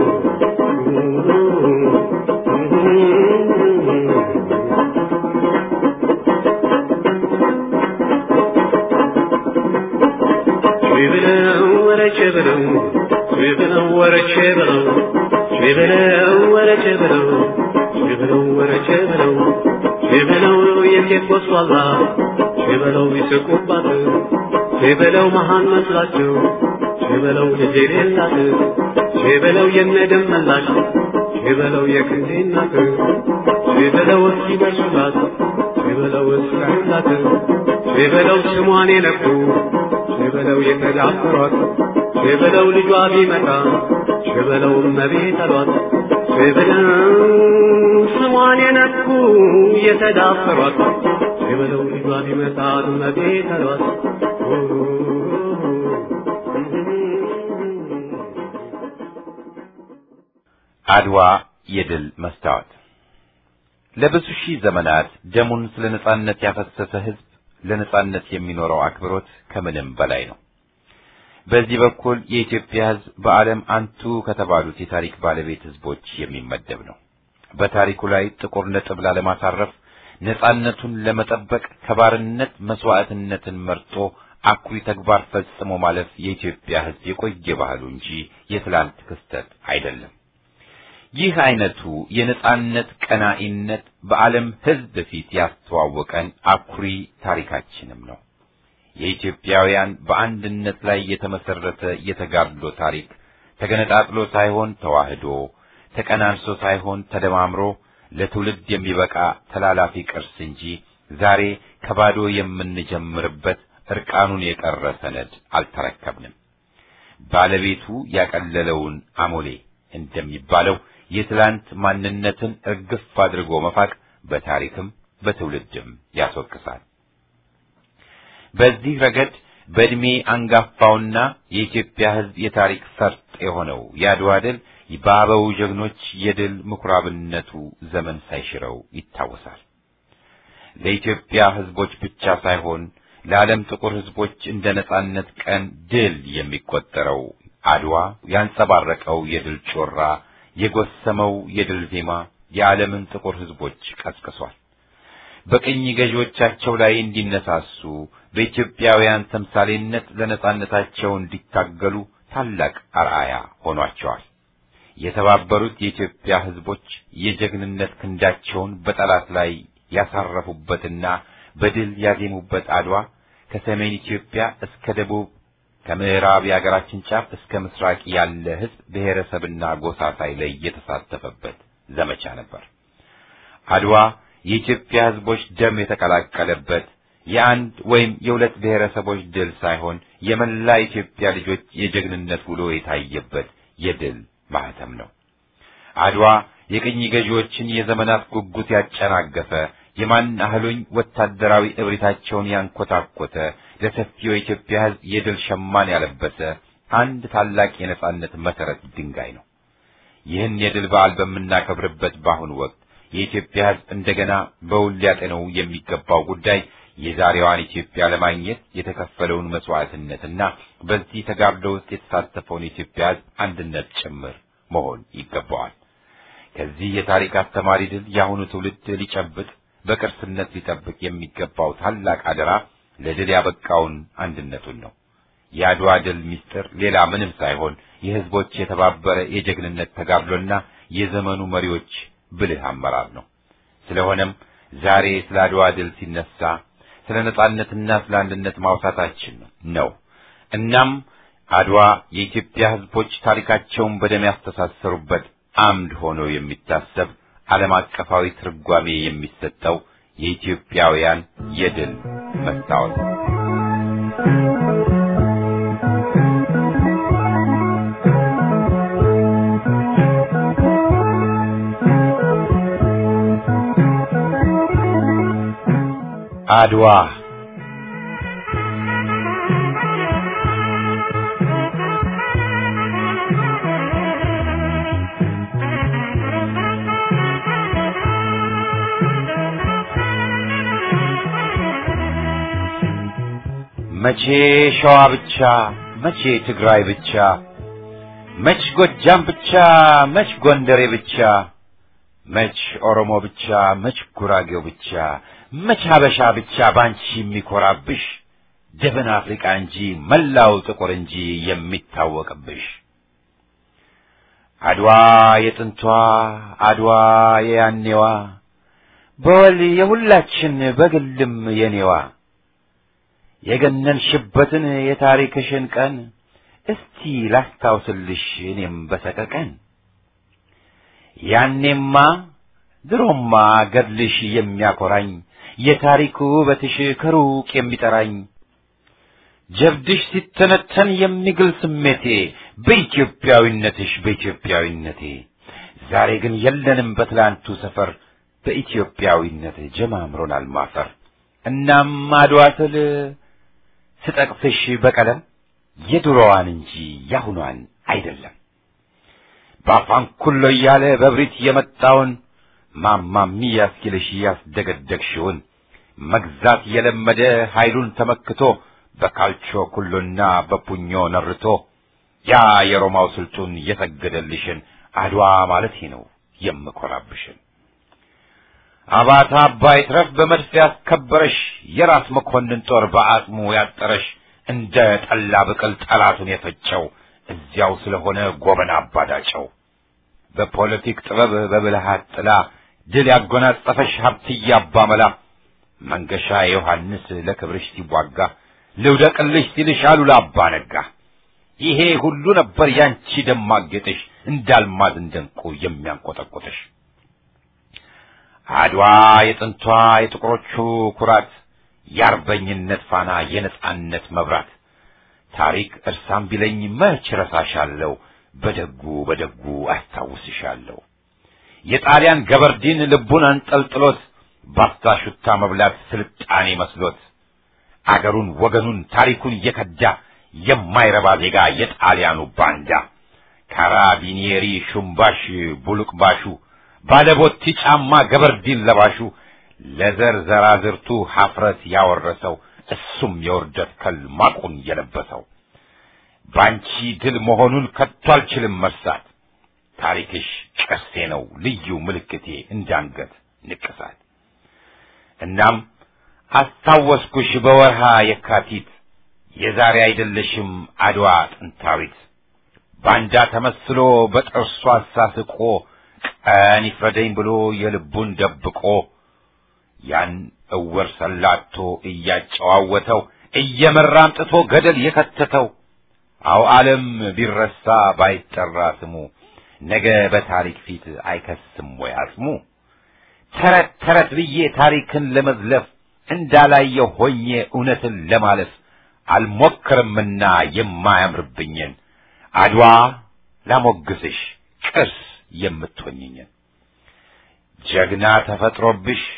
በለው ወረቼ በለው በለው ወረቼ በለው በለው ወረቼ በለው በለው ወረቼ በለው በለው የሴት ወስዋላ በለው ይስቁባት በለው መሃን መስላቸው በለው ልጅ የሌላት በለው የነደም መላሽ በለው የክንዴ እናት በለው እስኪደርሱላት በለው እስራዩላት በለው ስሟን የነኩ በለው የተዳፈሯት በለው ልጇ ቢመጣ በለው እመቤት አሏት በለው ስሟን የነኩ የተዳፈሯት በለው ልጇ ቢመጣ እመቤት አሏት አድዋ የድል መስታወት ለብዙ ሺህ ዘመናት ደሙን ስለ ነጻነት ያፈሰሰ ሕዝብ ለነጻነት የሚኖረው አክብሮት ከምንም በላይ ነው። በዚህ በኩል የኢትዮጵያ ሕዝብ በዓለም አንቱ ከተባሉት የታሪክ ባለቤት ሕዝቦች የሚመደብ ነው። በታሪኩ ላይ ጥቁር ነጥብ ላለማሳረፍ ነጻነቱን ለመጠበቅ ከባርነት መስዋዕትነትን መርጦ አኩሪ ተግባር ፈጽሞ ማለፍ የኢትዮጵያ ሕዝብ የቆየ ባህሉ እንጂ የትላንት ክስተት አይደለም። ይህ አይነቱ የነጻነት ቀናኢነት በዓለም ሕዝብ ፊት ያስተዋወቀን አኩሪ ታሪካችንም ነው። የኢትዮጵያውያን በአንድነት ላይ የተመሰረተ የተጋድሎ ታሪክ ተገነጣጥሎ ሳይሆን ተዋህዶ፣ ተቀናንሶ ሳይሆን ተደማምሮ ለትውልድ የሚበቃ ተላላፊ ቅርስ እንጂ ዛሬ ከባዶ የምንጀምርበት እርቃኑን የቀረ ሰነድ አልተረከብንም። ባለቤቱ ያቀለለውን አሞሌ እንደሚባለው የትላንት ማንነትን እርግፍ አድርጎ መፋቅ በታሪክም በትውልድም ያስወቅሳል። በዚህ ረገድ በዕድሜ አንጋፋውና የኢትዮጵያ ሕዝብ የታሪክ ፈርጥ የሆነው የአድዋ ድል በአበው ጀግኖች የድል ምኩራብነቱ ዘመን ሳይሽረው ይታወሳል። ለኢትዮጵያ ሕዝቦች ብቻ ሳይሆን ለዓለም ጥቁር ሕዝቦች እንደ ነጻነት ቀን ድል የሚቆጠረው አድዋ ያንጸባረቀው የድል ጮራ የጎሰመው የድል ዜማ የዓለምን ጥቁር ሕዝቦች ቀስቅሷል። በቅኝ ገዢዎቻቸው ላይ እንዲነሳሱ በኢትዮጵያውያን ተምሳሌነት ለነጻነታቸው እንዲታገሉ ታላቅ አርአያ ሆኗቸዋል። የተባበሩት የኢትዮጵያ ሕዝቦች የጀግንነት ክንዳቸውን በጠላት ላይ ያሳረፉበትና በድል ያዜሙበት አድዋ ከሰሜን ኢትዮጵያ እስከ ደቡብ ከምዕራብ የአገራችን ጫፍ እስከ ምስራቅ ያለ ሕዝብ ብሔረሰብና ጎሳ ሳይለይ የተሳተፈበት ዘመቻ ነበር። አድዋ የኢትዮጵያ ሕዝቦች ደም የተቀላቀለበት የአንድ ወይም የሁለት ብሔረሰቦች ድል ሳይሆን የመላ ኢትዮጵያ ልጆች የጀግንነት ውሎ የታየበት የድል ማህተም ነው። አድዋ የቅኝ ገዢዎችን የዘመናት ጉጉት ያጨናገፈ የማን አህሉኝ ወታደራዊ እብሪታቸውን ያንኮታኮተ ለሰፊው የኢትዮጵያ ሕዝብ የድል ሸማን ያለበሰ አንድ ታላቅ የነጻነት መሰረት ድንጋይ ነው። ይህን የድል በዓል በምናከብርበት በአሁኑ ወቅት የኢትዮጵያ ሕዝብ እንደገና በውል ሊያጤነው የሚገባው ጉዳይ የዛሬዋን ኢትዮጵያ ለማግኘት የተከፈለውን መስዋዕትነትና በዚህ ተጋድሎ ውስጥ የተሳተፈውን የኢትዮጵያ ሕዝብ አንድነት ጭምር መሆን ይገባዋል። ከዚህ የታሪክ አስተማሪ ድል የአሁኑ ትውልድ ሊጨብጥ በቅርስነት ሊጠብቅ የሚገባው ታላቅ አደራ ለድል ያበቃውን አንድነቱን ነው። የአድዋ ድል ምስጢር ሌላ ምንም ሳይሆን የህዝቦች የተባበረ የጀግንነት ተጋድሎና የዘመኑ መሪዎች ብልህ አመራር ነው። ስለሆነም ዛሬ ስለ አድዋ ድል ሲነሳ ስለ ነጻነትና ስለ አንድነት ማውሳታችን ነው። እናም አድዋ የኢትዮጵያ ህዝቦች ታሪካቸውን በደም ያስተሳሰሩበት አምድ ሆኖ የሚታሰብ ዓለም አቀፋዊ ትርጓሜ የሚሰጠው የኢትዮጵያውያን የድል መስታወት ነው። አድዋ መቼ ሸዋ ብቻ፣ መቼ ትግራይ ብቻ፣ መች ጎጃም ብቻ፣ መች ጎንደሬ ብቻ፣ መች ኦሮሞ ብቻ፣ መች ጉራጌው ብቻ፣ መች ሀበሻ ብቻ ባንቺ የሚኮራብሽ ደብን አፍሪቃ እንጂ መላው ጥቁር እንጂ የሚታወቅብሽ አድዋ የጥንቷ አድዋ የያኔዋ በወል የሁላችን በግልም የኔዋ የገነንሽበትን የታሪክሽን ቀን እስቲ ላስታውስልሽ እኔም በሰቀቀን ያኔማ ድሮማ ገድልሽ የሚያኮራኝ የታሪክ ውበትሽ ከሩቅ የሚጠራኝ ጀብድሽ ሲተነተን የሚግል ስሜቴ በኢትዮጵያዊነትሽ በኢትዮጵያዊነቴ ዛሬ ግን የለንም በትላንቱ ሰፈር በኢትዮጵያዊነት ጀማምሮናል ማፈር እናም አድዋ ስል ስጠቅስሽ በቀለም የድሮዋን እንጂ ያሁኗን አይደለም በአፋን ኩሎ እያለ በብሪት የመጣውን ማማሚ ያስኪልሽ ያስደገደግሽውን መግዛት የለመደ ኃይሉን ተመክቶ በካልቾ ኩሎና በፑኞ ነርቶ ያ የሮማው ስልጡን የሰገደልሽን አድዋ ማለት ነው የምኮራብሽን አባታ አባይ ትረፍ በመድፍ ያስከበረሽ የራስ መኮንን ጦር በአጽሙ ያጠረሽ እንደ ጠላ ብቅል ጠላቱን የፈጨው እዚያው ስለሆነ ጎበና አባዳጨው በፖለቲክ ጥበብ በብልሃት ጥላ ድል ያጎናጸፈሽ ሀብትዬ አባመላ መንገሻ ዮሐንስ ለክብርሽ ሲዋጋ ልውደቅልሽ ሲልሽ አሉላ አባ ነጋ ይሄ ሁሉ ነበር ያንቺ ደማቅ ጌጥሽ እንዳልማዝ እንደንቁ የሚያንቆጠቆጥሽ አድዋ የጥንቷ የጥቁሮቹ ኩራት የአርበኝነት ፋና የነጻነት መብራት ታሪክ እርሳም ቢለኝ መች ረሳሻለሁ በደጉ በደጉ አስታውስሻለሁ የጣሊያን ገበርዲን ልቡን አንጠልጥሎት ባፍታ ሹታ መብላት ስልጣኔ መስሎት አገሩን ወገኑን ታሪኩን እየከዳ የማይረባ ዜጋ የጣሊያኑ ባንዳ ካራቢኒየሪ ሹምባሽ ቡሉቅባሹ ባለቦቲ ጫማ ገበርዲን ለባሹ ለዘር ዘራዝርቱ ሀፍረት ያወረሰው እሱም የውርደት ከል ማቁን የለበሰው ባንቺ ድል መሆኑን ከቶ አልችልም መርሳት ታሪክሽ ቅርሴ ነው ልዩ ምልክቴ እንዳንገት ንቅሳት እናም አስታወስኩሽ በወርሃ የካቲት የዛሬ አይደለሽም አድዋ ጥንታዊት ባንዳ ተመስሎ በጥርሱ አሳስቆ ቀን ይፍረደኝ ብሎ የልቡን ደብቆ ያን እውር ሰላቶ እያጨዋወተው እየመራ አምጥቶ ገደል የከተተው አው ዓለም ቢረሳ ባይጠራ ስሙ ነገ በታሪክ ፊት አይከስም ወይ አጽሙ ተረት ተረት ብዬ ታሪክን ለመዝለፍ እንዳላየው ሆኜ እውነትን ለማለፍ አልሞክርምና የማያምርብኝን አድዋ ላሞግስሽ ቅርስ የምትሆኝኝን ጀግና ተፈጥሮብሽ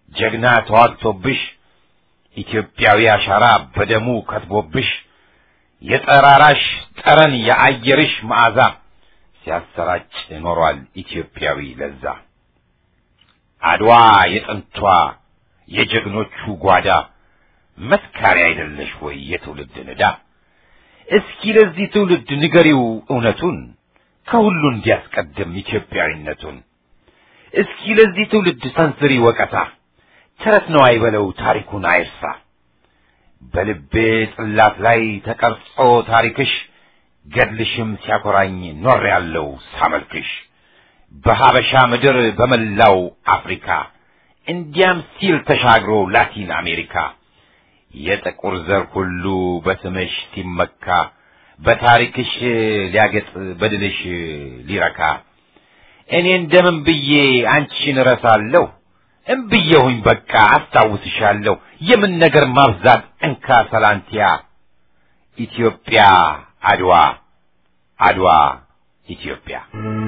ጀግና ተዋግቶብሽ ኢትዮጵያዊ አሻራ በደሙ ከትቦብሽ የጠራራሽ ጠረን የአየርሽ መዓዛ ሲያሰራጭ ኖሯል ኢትዮጵያዊ ለዛ። አድዋ የጥንቷ የጀግኖቹ ጓዳ መስካሪ አይደለሽ ወይ የትውልድ ንዳ? እስኪ ለዚህ ትውልድ ንገሪው እውነቱን ከሁሉ እንዲያስቀድም ኢትዮጵያዊነቱን። እስኪ ለዚህ ትውልድ ሰንዝሪ ወቀሳ፣ ተረት ነው አይበለው ታሪኩን አይርሳ። በልቤ ጽላት ላይ ተቀርጾ ታሪክሽ ገድልሽም ሲያኮራኝ ኖር ያለው ሳመልክሽ በሀበሻ ምድር በመላው አፍሪካ እንዲያም ሲል ተሻግሮ ላቲን አሜሪካ የጥቁር ዘር ሁሉ በስምሽ ሲመካ በታሪክሽ ሊያገጥ በድልሽ ሊረካ እኔ እንደምን ብዬ አንቺን እረሳለሁ? እምብዬሁኝ በቃ አስታውስሻለሁ። የምን ነገር ማብዛት እንካ ሰላንቲያ ኢትዮጵያ አድዋ አድዋ ኢትዮጵያ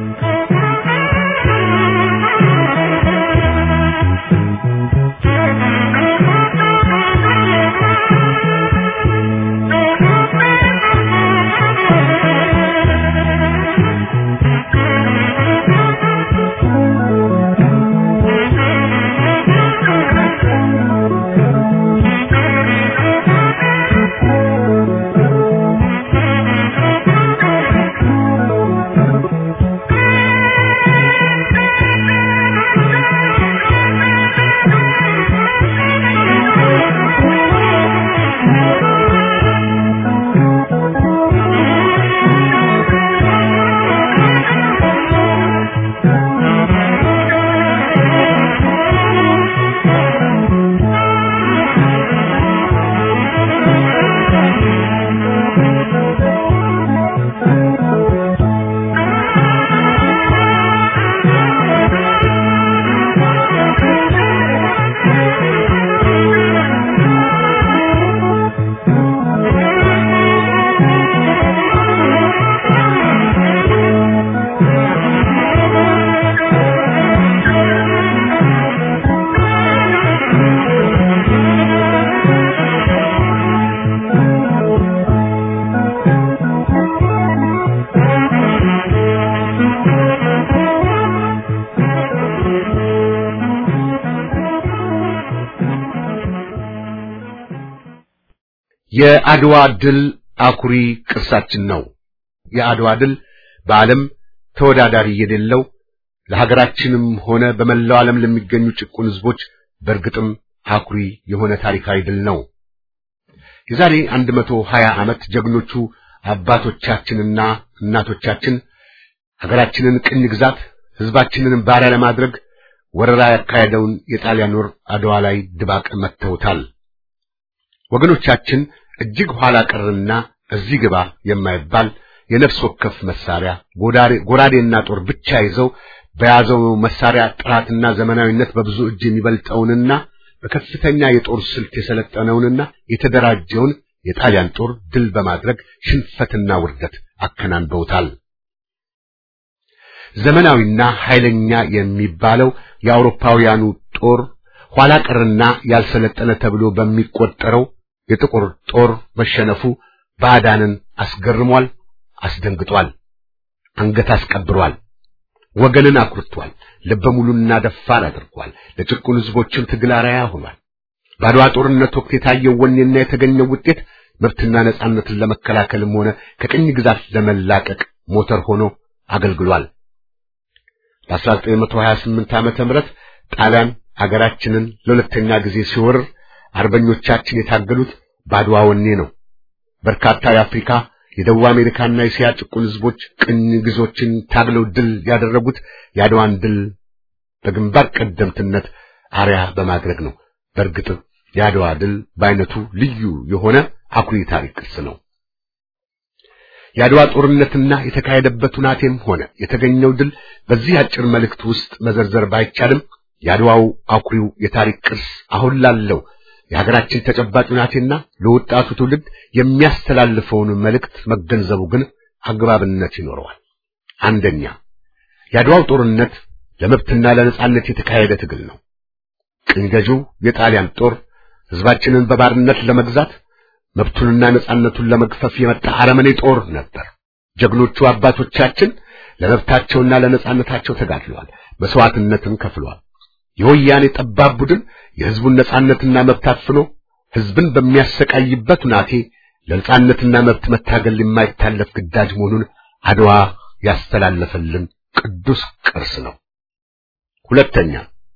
የአድዋ ድል አኩሪ ቅርሳችን ነው። የአድዋ ድል በዓለም ተወዳዳሪ የሌለው ለሀገራችንም ሆነ በመላው ዓለም ለሚገኙ ጭቁን ሕዝቦች በእርግጥም አኩሪ የሆነ ታሪካዊ ድል ነው። የዛሬ 120 ዓመት ጀግኖቹ አባቶቻችንና እናቶቻችን ሀገራችንን ቅኝ ግዛት ሕዝባችንን ባሪያ ለማድረግ ወረራ ያካሄደውን የጣሊያን ወር አድዋ ላይ ድባቅ መተውታል። ወገኖቻችን እጅግ ኋላ ቀርና እዚህ ግባ የማይባል የነፍስ ወከፍ መሳሪያ ጎራዴና ጦር ብቻ ይዘው በያዘው መሳሪያ ጥራትና ዘመናዊነት በብዙ እጅ የሚበልጠውንና በከፍተኛ የጦር ስልት የሰለጠነውንና የተደራጀውን የጣሊያን ጦር ድል በማድረግ ሽንፈትና ውርደት አከናንበውታል። ዘመናዊና ኃይለኛ የሚባለው የአውሮፓውያኑ ጦር ኋላ ቀርና ያልሰለጠነ ተብሎ በሚቆጠረው የጥቁር ጦር መሸነፉ ባዕዳንን አስገርሟል፣ አስደንግጧል፣ አንገት አስቀብሯል፣ ወገንን አኩርቷል፣ ልበ ሙሉና ደፋር አድርጓል። ለጭቁን ሕዝቦችም ትግል አርአያ ሆኗል። በአድዋ ጦርነት ወቅት የታየው ወኔና የተገኘው ውጤት መብትና ነጻነትን ለመከላከልም ሆነ ከቅኝ ግዛት ለመላቀቅ ሞተር ሆኖ አገልግሏል። በ1928 ዓመተ ምህረት ጣሊያን አገራችንን ለሁለተኛ ጊዜ ሲወርር አርበኞቻችን የታገሉት በአድዋ ወኔ ነው። በርካታ የአፍሪካ የደቡብ አሜሪካና የእስያ ጭቁን ሕዝቦች ቅኝ ግዞችን ታግለው ድል ያደረጉት የአድዋን ድል በግንባር ቀደምትነት አርያ በማድረግ ነው። በእርግጥ የአድዋ ድል በአይነቱ ልዩ የሆነ አኩሪ ታሪክ ቅርስ ነው። የአድዋ ጦርነትና የተካሄደበት ሁናቴም ሆነ የተገኘው ድል በዚህ አጭር መልእክት ውስጥ መዘርዘር ባይቻልም የአድዋው አኩሪው የታሪክ ቅርስ አሁን ላለው የሀገራችን ተጨባጭ ሁናቴና ለወጣቱ ትውልድ የሚያስተላልፈውን መልእክት መገንዘቡ ግን አግባብነት ይኖረዋል። አንደኛ የአድዋው ጦርነት ለመብትና ለነጻነት የተካሄደ ትግል ነው። ቅኝ ገዢው የጣሊያን ጦር ህዝባችንን በባርነት ለመግዛት መብቱንና ነጻነቱን ለመግፈፍ የመጣ አረመኔ ጦር ነበር። ጀግኖቹ አባቶቻችን ለመብታቸውና ለነጻነታቸው ተጋድለዋል፣ መስዋዕትነትን ከፍለዋል። የወያኔ ጠባብ ቡድን የህዝቡን ነጻነትና መብት አፍኖ ህዝብን በሚያሰቃይበት ሁናቴ ለነጻነትና መብት መታገል የማይታለፍ ግዳጅ መሆኑን አድዋ ያስተላለፈልን ቅዱስ ቅርስ ነው። ሁለተኛ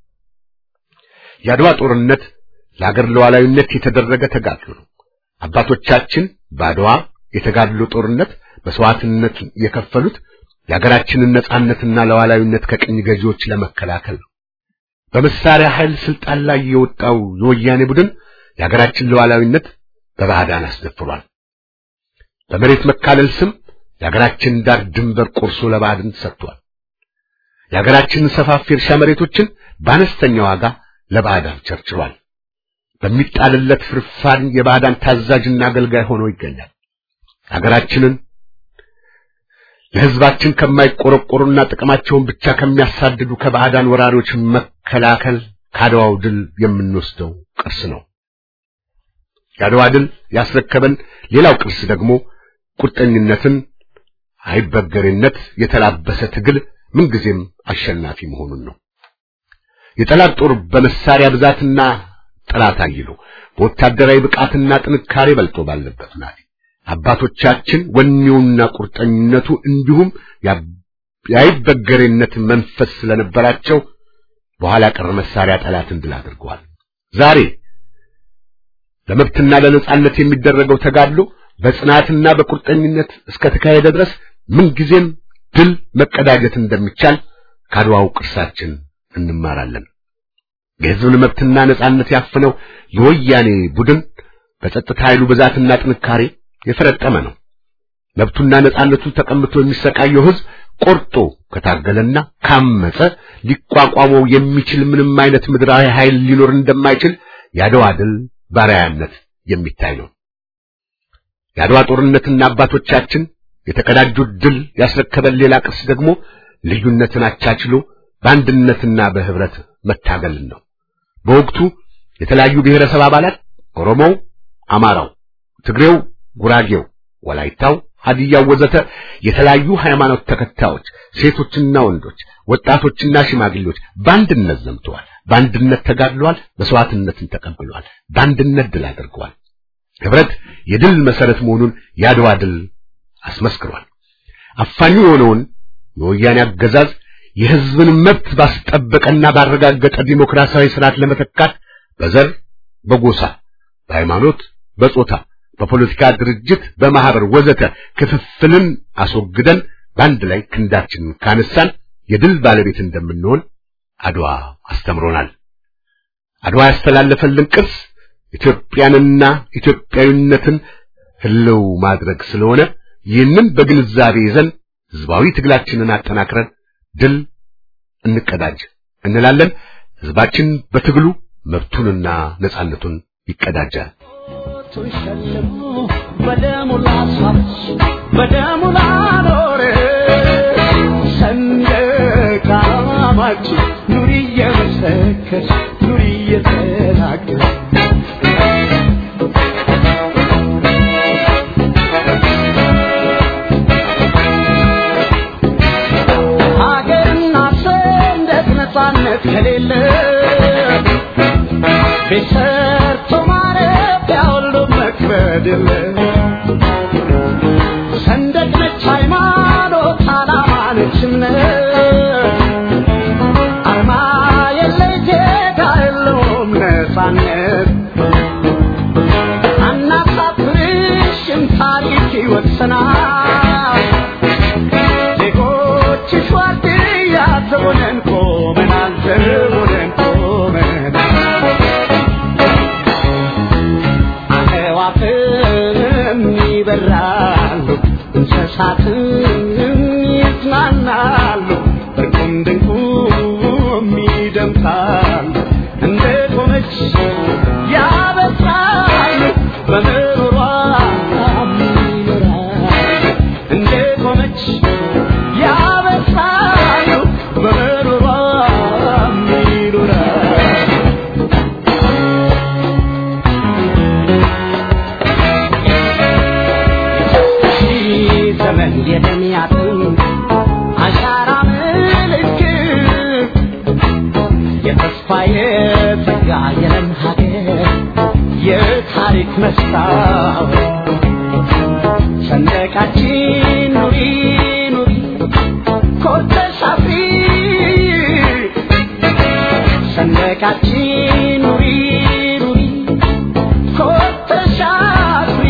የአድዋ ጦርነት ለአገር ሉዓላዊነት የተደረገ ተጋድሎ ነው። አባቶቻችን በአድዋ የተጋድሎ ጦርነት መስዋዕትነት የከፈሉት የአገራችንን ነጻነትና ሉዓላዊነት ከቅኝ ገዢዎች ለመከላከል ነው። በመሳሪያ ኃይል ስልጣን ላይ የወጣው የወያኔ ቡድን የአገራችን ሉዓላዊነት በባዕዳን አስደፍሯል። በመሬት መካለል ስም የአገራችን ዳር ድንበር ቆርሶ ለባዕድን ሰጥቷል። የአገራችንን ሰፋፊ እርሻ መሬቶችን በአነስተኛ ዋጋ ለባዕዳን ቸርችሯል። በሚጣልለት ፍርፋሪ የባዕዳን ታዛዥና አገልጋይ ሆኖ ይገኛል። አገራችንን ለሕዝባችን ከማይቆረቆሩና ጥቅማቸውን ብቻ ከሚያሳድዱ ከባዕዳን ወራሪዎች መከላከል ከአድዋው ድል የምንወስደው ቅርስ ነው። የአድዋ ድል ያስረከበን ሌላው ቅርስ ደግሞ ቁርጠኝነትን፣ አይበገሬነት የተላበሰ ትግል ምንጊዜም አሸናፊ መሆኑን ነው። የጠላት ጦር በመሳሪያ ብዛትና ጠላት አይሎ በወታደራዊ ብቃትና ጥንካሬ በልጦ ባለበት ናት። አባቶቻችን ወኔውና ቁርጠኝነቱ እንዲሁም የአይበገሬነት መንፈስ ስለነበራቸው በኋላ ቀር መሳሪያ ጠላትን ድል አድርገዋል። ዛሬ ለመብትና ለነጻነት የሚደረገው ተጋድሎ በጽናትና በቁርጠኝነት እስከ ተካሄደ ድረስ ምንጊዜም ድል መቀዳጀት እንደሚቻል ከአድዋው ቅርሳችን እንማራለን። የሕዝብን መብትና ነጻነት ያፈነው የወያኔ ቡድን በጸጥታ ኃይሉ ብዛትና ጥንካሬ የፈረጠመ ነው። መብቱና ነጻነቱ ተቀምቶ የሚሰቃየው ሕዝብ ቆርጦ ከታገለና ካመጸ ሊቋቋመው የሚችል ምንም አይነት ምድራዊ ኃይል ሊኖር እንደማይችል የአድዋ ድል ባሪያነት የሚታይ ነው። የአድዋ ጦርነትና አባቶቻችን የተቀዳጁት ድል ያስረከበን ሌላ ቅርስ ደግሞ ልዩነትን አቻችሎ በአንድነትና በህብረት መታገልን ነው። በወቅቱ የተለያዩ ብሔረሰብ አባላት ኦሮሞው፣ አማራው፣ ትግሬው፣ ጉራጌው፣ ወላይታው፣ ሀዲያው ወዘተ የተለያዩ ሃይማኖት ተከታዮች ሴቶችና ወንዶች፣ ወጣቶችና ሽማግሌዎች በአንድነት ዘምተዋል። በአንድነት ተጋድለዋል። መስዋዕትነትን ተቀብለዋል። በአንድነት ድል አድርገዋል። ህብረት የድል መሰረት መሆኑን የአድዋ ድል አስመስክሯል። አፋኙ የሆነውን የወያኔ አገዛዝ የህዝብን መብት ባስጠበቀና ባረጋገጠ ዲሞክራሲያዊ ስርዓት ለመተካት በዘር፣ በጎሳ፣ በሃይማኖት፣ በጾታ፣ በፖለቲካ ድርጅት፣ በማህበር ወዘተ ክፍፍልን አስወግደን በአንድ ላይ ክንዳችንን ካነሳን የድል ባለቤት እንደምንሆን አድዋ አስተምሮናል። አድዋ ያስተላለፈልን ቅርስ ኢትዮጵያንና ኢትዮጵያዊነትን ህልው ማድረግ ስለሆነ ይህንን በግንዛቤ ይዘን ህዝባዊ ትግላችንን አጠናክረን ድል እንቀዳጅ እንላለን። ህዝባችን በትግሉ መብቱንና ነጻነቱን ይቀዳጃል። በደሙ ላሳች በደሙ ላኖረ ሰንደቅ ዓላማችን ኑሪ እየመሰከች ኑሪ እየተናገር ሀገርና ሰንደቅ ነጻነት ከሌለ ቤት ሰርቶ ማረፊያ ሁሉ መክበድ የለ ሰንደቅ ነች ሃይማኖት፣ ዓላማ ነች እምነት፣ አርማ የለ ዜጋ የለውም ነጻነት። አናሳፍርሽም ታሪክ ይወቅሰናል። ዜጎችሽ ዋርድያ ዘቦነን ቆመናል፣ ዘቦነን ቆመናል። አዕዋፍም የትጋ የለም ሀገር የታሪክ መስታወት ሰንደቃችን ኑሪ ኑሪ ኮርተሽ አፍሪ ሰንደቃችን ኑሪ ኑሪ ኮርተሽ አፍሪ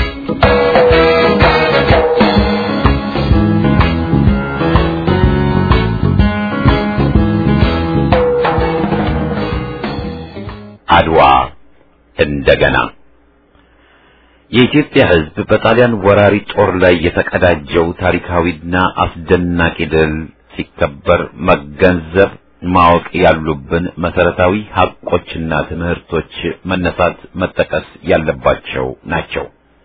አድዋ እንደገና የኢትዮጵያ ሕዝብ በጣሊያን ወራሪ ጦር ላይ የተቀዳጀው ታሪካዊና አስደናቂ ድል ሲከበር መገንዘብ ማወቅ ያሉብን መሰረታዊ ሀቆችና ትምህርቶች መነሳት መጠቀስ ያለባቸው ናቸው።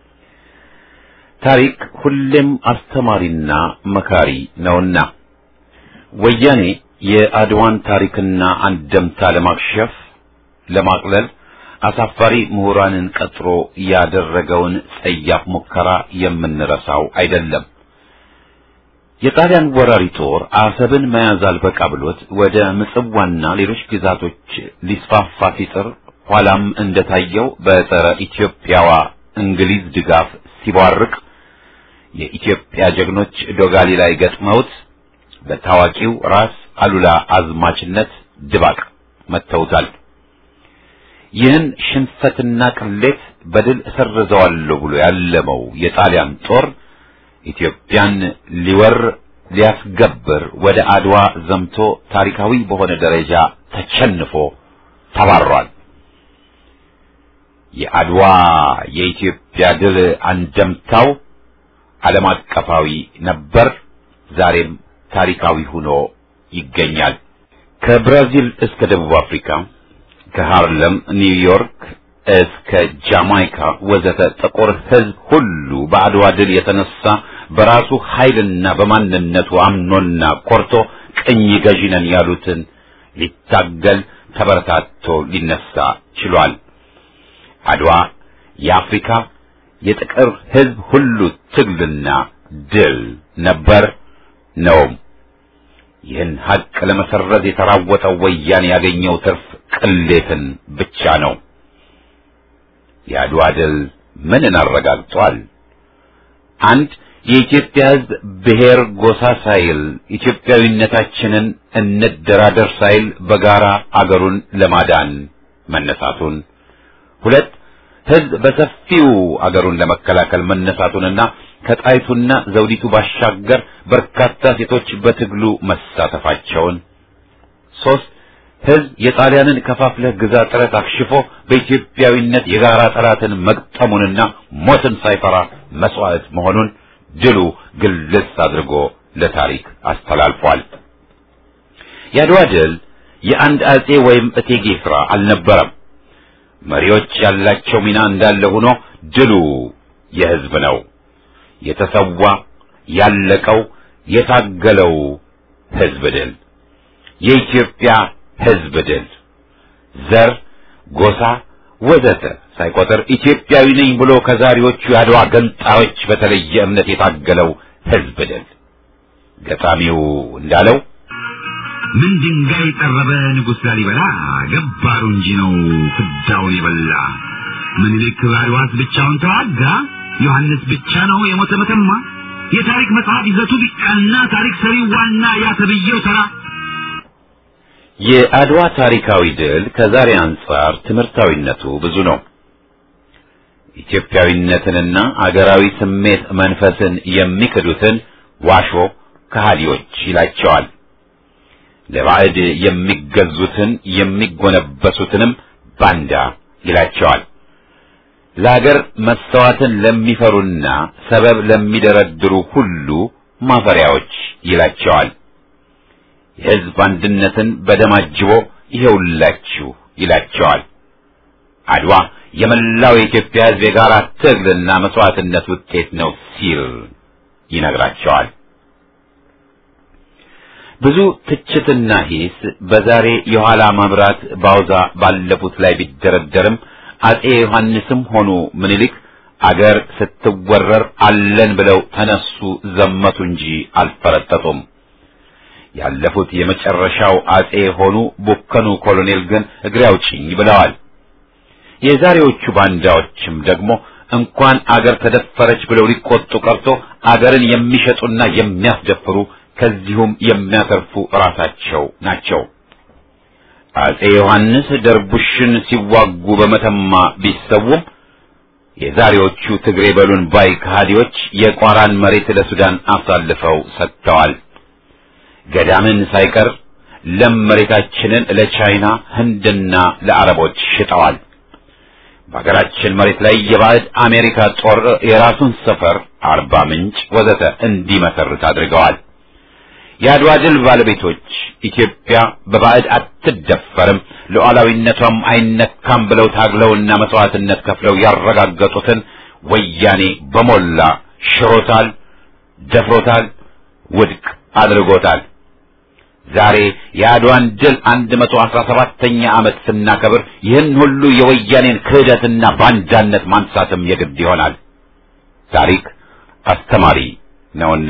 ታሪክ ሁሌም አስተማሪና መካሪ ነውና ወያኔ የአድዋን ታሪክና አንደምታ ለማክሸፍ ለማቅለል አሳፋሪ ምሁራንን ቀጥሮ ያደረገውን ጸያፍ ሙከራ የምንረሳው አይደለም። የጣሊያን ወራሪ ጦር አሰብን መያዝ አልበቃ ብሎት ወደ ምጽዋና ሌሎች ግዛቶች ሊስፋፋ ሲጥር ኋላም እንደታየው በጸረ ኢትዮጵያዋ እንግሊዝ ድጋፍ ሲቧርቅ የኢትዮጵያ ጀግኖች ዶጋሊ ላይ ገጥመውት በታዋቂው ራስ አሉላ አዝማችነት ድባቅ መተውታል። ይህን ሽንፈትና ቅሌት በድል እሰርዘዋለሁ ብሎ ያለመው የጣሊያን ጦር ኢትዮጵያን ሊወር ሊያስገብር ወደ አድዋ ዘምቶ ታሪካዊ በሆነ ደረጃ ተቸንፎ ተባሯል። የአድዋ የኢትዮጵያ ድል አንደምታው ዓለም አቀፋዊ ነበር፣ ዛሬም ታሪካዊ ሆኖ ይገኛል። ከብራዚል እስከ ደቡብ አፍሪካ ከሃርለም ኒውዮርክ እስከ ጃማይካ ወዘተ ጥቁር ሕዝብ ሁሉ በአድዋ ድል የተነሳ በራሱ ኃይልና በማንነቱ አምኖና ኮርቶ ቅኝ ገዢ ነን ያሉትን ሊታገል ተበረታቶ ሊነሳ ችሏል። አድዋ የአፍሪካ የጥቁር ሕዝብ ሁሉ ትግልና ድል ነበር ነውም። ይህን ሀቅ ለመሰረዝ የተራወጠው ወያኔ ያገኘው ትርፍ ቅሌትን ብቻ ነው። የአድዋ ድል ምንን አረጋግጧል? አንድ የኢትዮጵያ ሕዝብ ብሔር ጎሳ ሳይል ኢትዮጵያዊነታችንን እንደራደር ሳይል በጋራ አገሩን ለማዳን መነሳቱን፣ ሁለት ሕዝብ በሰፊው አገሩን ለመከላከል መነሳቱንና ከጣይቱና ዘውዲቱ ባሻገር በርካታ ሴቶች በትግሉ መሳተፋቸውን፣ ሶስት ሕዝብ የጣሊያንን ከፋፍለህ ግዛ ጥረት አክሽፎ በኢትዮጵያዊነት የጋራ ጠላትን መግጠሙንና ሞትን ሳይፈራ መስዋዕት መሆኑን ድሉ ግልጽ አድርጎ ለታሪክ አስተላልፏል። የአድዋ ድል የአንድ አጼ ወይም እቴጌ ሥራ አልነበረም። መሪዎች ያላቸው ሚና እንዳለ ሆኖ ድሉ የሕዝብ ነው። የተሰዋ ያለቀው የታገለው ሕዝብ ድል የኢትዮጵያ ሕዝብ ድል ዘር፣ ጎሳ ወዘተ ሳይቆጥር ኢትዮጵያዊ ነኝ ብሎ ከዛሬዎቹ የአድዋ ገንጣዮች በተለየ እምነት የታገለው ሕዝብ ድል ገጣሚው እንዳለው ምን ድንጋይ ጠረበ ንጉሥ ላሊበላ ገባሩ እንጂ ነው ፍዳውን የበላ ምኒልክ አድዋስ ብቻውን ተዋጋ ዮሐንስ ብቻ ነው የሞተ መተማ የታሪክ መጽሐፍ ይዘቱ ቢቃና ታሪክ ሰሪው ዋና ያተብየው ተራ የአድዋ ታሪካዊ ድል ከዛሬ አንጻር ትምህርታዊነቱ ብዙ ነው። ኢትዮጵያዊነትንና አገራዊ ስሜት መንፈስን የሚክዱትን ዋሾ ከሃዲዎች ይላቸዋል። ለባዕድ የሚገዙትን የሚጎነበሱትንም ባንዳ ይላቸዋል። ለአገር መስተዋትን ለሚፈሩና ሰበብ ለሚደረድሩ ሁሉ ማፈሪያዎች ይላቸዋል። የሕዝብ አንድነትን በደም አጅቦ ይሄውላችሁ ይላቸዋል። አድዋ የመላው የኢትዮጵያ ሕዝብ የጋራ ትግልና መስዋዕትነት ውጤት ነው ሲል ይነግራቸዋል። ብዙ ትችትና ሂስ በዛሬ የኋላ መብራት ባውዛ ባለፉት ላይ ቢደረደርም አጼ ዮሐንስም ሆኑ ምኒልክ አገር ስትወረር አለን ብለው ተነሱ፣ ዘመቱ እንጂ አልፈረጠጡም። ያለፉት የመጨረሻው አጼ የሆኑ ቡከኑ ኮሎኔል ግን እግሬ አውጭኝ ብለዋል። የዛሬዎቹ ባንዳዎችም ደግሞ እንኳን አገር ተደፈረች ብለው ሊቆጡ ቀርቶ አገርን የሚሸጡና የሚያስደፍሩ ከዚሁም የሚያተርፉ ራሳቸው ናቸው። አጼ ዮሐንስ ደርቡሽን ሲዋጉ በመተማ ቢሰውም የዛሬዎቹ ትግሬ በሉን ባይ ከሃዲዎች የቋራን መሬት ለሱዳን አሳልፈው ሰጥተዋል። ገዳምን ሳይቀር ለም መሬታችንን ለቻይና ህንድና ለአረቦች ሽጠዋል። በሀገራችን መሬት ላይ የባዕድ አሜሪካ ጦር የራሱን ሰፈር አርባ ምንጭ ወዘተ እንዲመሰርት አድርገዋል። የአድዋ ድል ባለቤቶች ኢትዮጵያ በባዕድ አትደፈርም፣ ሉዓላዊነቷም አይነካም ብለው ታግለውና መስዋዕትነት ከፍለው ያረጋገጡትን ወያኔ በሞላ ሽሮታል፣ ደፍሮታል፣ ውድቅ አድርጎታል። ዛሬ የአድዋን ድል 117ኛ ዓመት ስናከብር ይህን ሁሉ የወያኔን ክህደትና ባንዳነት ማንሳትም የግድ ይሆናል። ታሪክ አስተማሪ ነውና።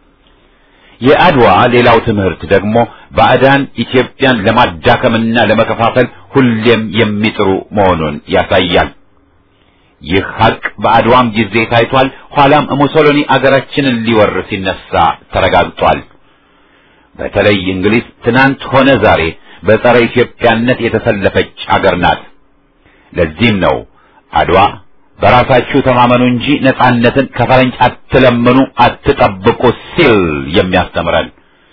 የአድዋ ሌላው ትምህርት ደግሞ ባዕዳን ኢትዮጵያን ለማዳከምና ለመከፋፈል ሁሌም የሚጥሩ መሆኑን ያሳያል። ይህ ሀቅ በአድዋም ጊዜ ታይቷል። ኋላም ሙሶሎኒ አገራችንን ሊወር ሲነሳ ተረጋግጧል። በተለይ እንግሊዝ ትናንት ሆነ ዛሬ በጸረ ኢትዮጵያነት የተሰለፈች አገር ናት። ለዚህም ነው አድዋ በራሳችሁ ተማመኑ እንጂ ነጻነትን ከፈረንጅ አትለምኑ፣ አትጠብቁ ሲል የሚያስተምረን።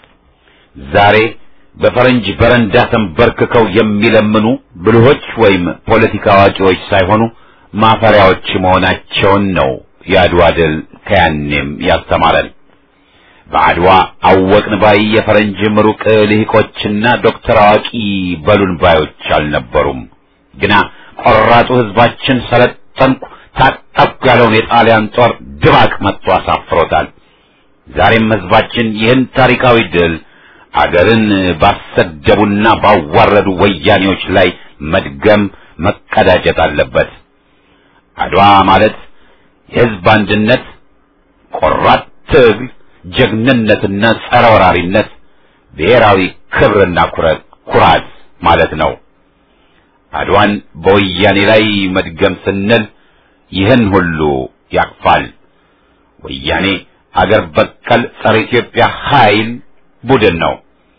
ዛሬ በፈረንጅ በረንዳ ተንበርክከው የሚለምኑ ብልሆች ወይም ፖለቲካ አዋቂዎች ሳይሆኑ ማፈሪያዎች መሆናቸውን ነው የአድዋ ድል ከያኔም ያስተማረን። በአድዋ አወቅን ባይ የፈረንጅ ምሩቅ ልሂቆችና ዶክተር አዋቂ በሉን ባዮች አልነበሩም። ግና ቆራጡ ሕዝባችን ሰለጠንኩ ታጠቅኩ ያለውን የጣሊያን ጦር ድባቅ መጥቶ አሳፍሮታል። ዛሬም ሕዝባችን ይህን ታሪካዊ ድል አገርን ባሰደቡና ባዋረዱ ወያኔዎች ላይ መድገም መቀዳጀት አለበት። አድዋ ማለት የሕዝብ አንድነት፣ ቆራጥ ትግል ጀግንነትና ጸረ ወራሪነት ብሔራዊ ክብርና ኩራት ኩራት ማለት ነው። አድዋን በወያኔ ላይ መድገም ስንል ይህን ሁሉ ያቅፋል። ወያኔ አገር በቀል ጸረ ኢትዮጵያ ኃይል ቡድን ነው።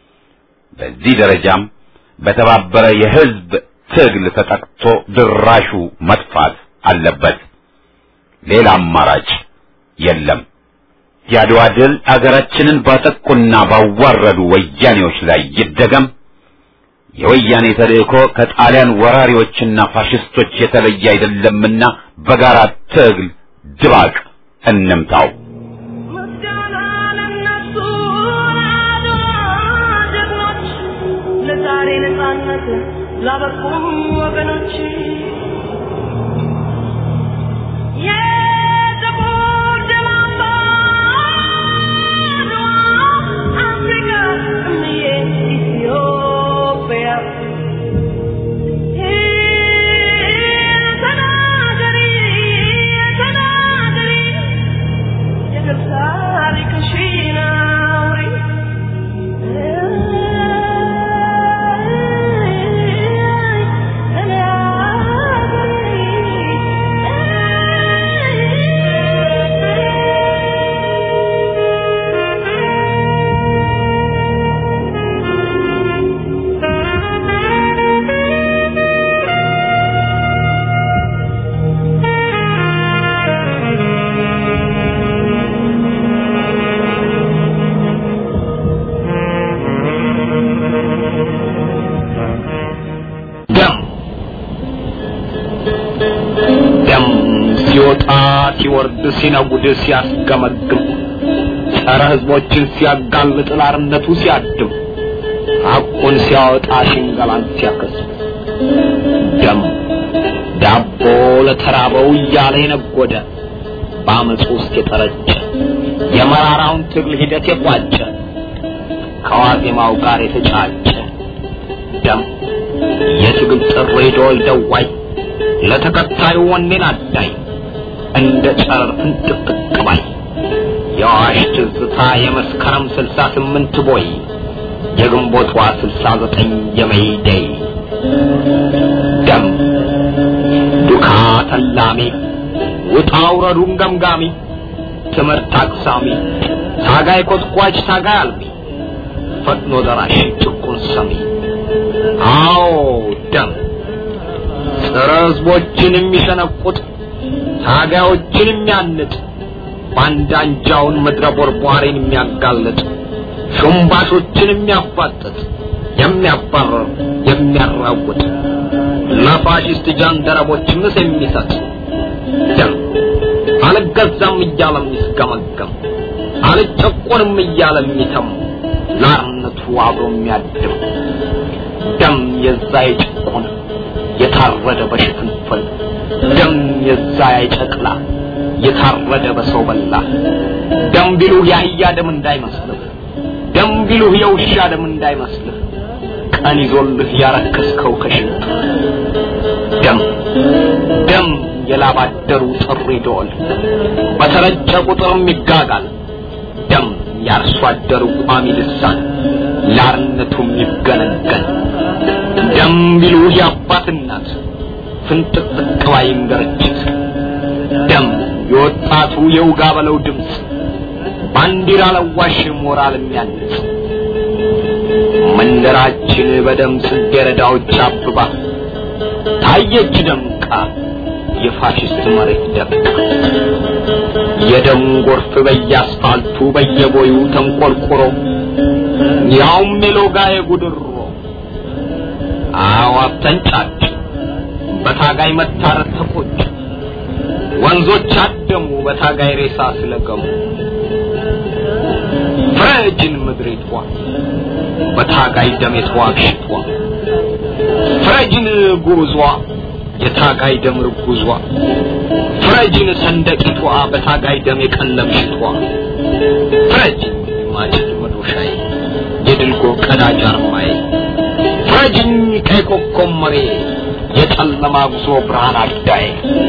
በዚህ ደረጃም በተባበረ የሕዝብ ትግል ተጠቅቶ ድራሹ መጥፋት አለበት። ሌላ አማራጭ የለም። የአድዋ ድል አገራችንን ባጠቁና ባዋረዱ ወያኔዎች ላይ ይደገም። የወያኔ ተልእኮ ከጣሊያን ወራሪዎችና ፋሽስቶች የተለየ አይደለምና በጋራ ትግል ድባቅ እንምታው። ምስጋና ለእነሱ ለአድዋ ጀግኖች፣ ለዛሬ ነፃነት ላበቁም ወገኖች የጥቁር ደም አምባ አድዋ አፍሪካ እምዬ ኢትዮጵያ ተናገሪ ተናገሪ የድል ታሪክሽን አውሪ ደም ደም ሲወጣ ሲወርድ ሲነጉድ ሲያስገመግም ጸረ ሕዝቦችን ሲያጋልጥ ላርነቱ ሲያድም ሐቁን ሲያወጣ ሽንገላን ሲያከስም ደም ዳቦ ለተራበው እያለ የነጎደ በአመፅ ውስጥ የጠረጨ የመራራውን ትግል ሂደት የቋጨ ከዋዜማው ጋር የተጫጨ ደም የትግል ጥሪ ዶል ደዋይ ለተከታዩ ወኔን አዳይ እንደ ጨረር ፍንጥቅጥቅ ባይ የአዋሽ ትዝታ የመስከረም ስልሳ ስምንት ቦይ የግንቦቷ ስልሳ ዘጠኝ የመይደይ ደም ዱካ ተላሚ ውጣ ውረዱን ገምጋሚ ትምህርት አቅሳሚ ታጋይ ኮትኳች ታጋይ አልሚ ፈጥኖ ደራሽ ጭቁን ሰሚ አዎ ደም ጸረ ህዝቦችን የሚሸነቁጥ ታጋዮችን የሚያንጥ ባንዳ አንጃውን ምድረ ቦርቧሪን የሚያጋልጥ ሹምባሾችን የሚያፋጥጥ የሚያባረር የሚያራውጥ ለፋሽስት ጃንደረቦች ምስ የሚሰጥ ደም አልገዛም እያለ የሚስገመገም አልጨቆንም እያለ የሚተም ለአርነቱ አብሮ የሚያድም ደም የዛ የጭቁን የታረደ በሽፍንፍን ደም የዛ የጨቅላ የታረደ በሰው በላ ደም ቢሉህ የአህያ ደም እንዳይመስልህ ደም ቢሉህ የውሻ ደም እንዳይመስልህ ቀን ይዞልህ ያረከስከው ከሽንት ደም ደም የላባደሩ ጥሪ ደወል በተረጨ ቁጥርም ይጋጋል ደም ያርሶ አደሩ ቋሚ ልሳን ላርነቱም ይገነገን ደም ቢሉህ የአባት እናት ፍንጥቅጥቅ ባይም ገረችት ደም የወጣቱ የውጋ በለው ድምፅ ባንዲራ ለዋሽ ሞራል የሚያንጽ መንደራችን በደም ጽጌረዳዎች አብባ ታየች ደምቃ የፋሽስት መሬት ደምቃ የደም ጎርፍ በየአስፋልቱ በየቦዩ ተንቆርቁሮ ያውም የሎጋ የጉድሮ አዋፍ ተንጫጭ በታጋይ መታረድ ተቆጭ ወንዞች አደሙ በታጋይ ሬሳ ስለገሙ ፍረጅን ምድሪቷ በታጋይ ደም የተዋግሽቷ ፍረጅን ጉዟ የታጋይ ደም ርጉዟ ፍረጅን ሰንደቂቷ በታጋይ ደም የቀለምሽቷ ፍረጅን ማጭድ መዶሻዬ የድልጎ ቀዳጅ አርማዬ ፍረጅኝ ቀይ ኮከብ መሬ የጨለማ ጉዞ ብርሃን አዳዬ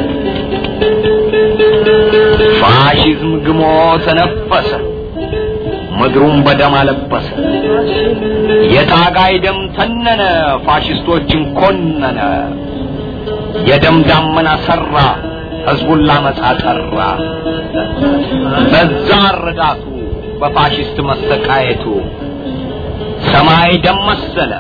ፋሽዝም ግሞ ተነፈሰ ምድሩን በደም አለበሰ የታጋይ ደም ተነነ ፋሽስቶችን ኮነነ የደም ዳመና ሰራ ህዝቡን ላመጻ ጠራ በዛ ረዳቱ በፋሽስት መሰቃየቱ ሰማይ ደም መሰለ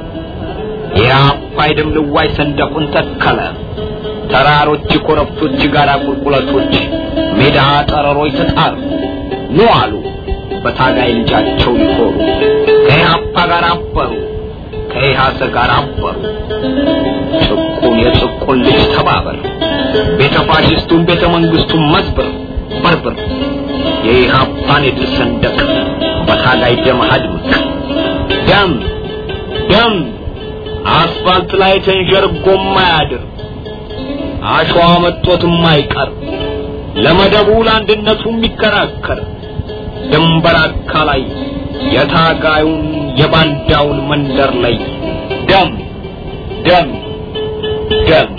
የአባይ ደም ልዋይ ሰንደቁን ተከለ ተራሮች ኮረብቶች ጋራ ቁልቁለቶች ሜዳ ጠረሮች ተጣሩ ኑ አሉ በታጋይ ልጃቸው ሊኮሩ ከኢህአፓ ጋር አበሩ ከኢህአሰ ጋር አበሩ ጭቁን የጭቁን ልጅ ተባበር ቤተ ፋሽስቱን ቤተ መንግስቱን መስብር በርብር የኢህአፓን የድል ሰንደቅ በታጋይ ደም አድምቅ ደም ደም አስፋልት ላይ ተንዠርጎ ማያድር አሸዋ መጦት የማይቀር ለመደቡ ለአንድነቱ የሚከራከር ድንበር አካላይ የታጋዩን የባንዳውን መንደር ላይ ደም ደም ደም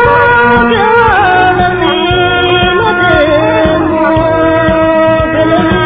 Thank you.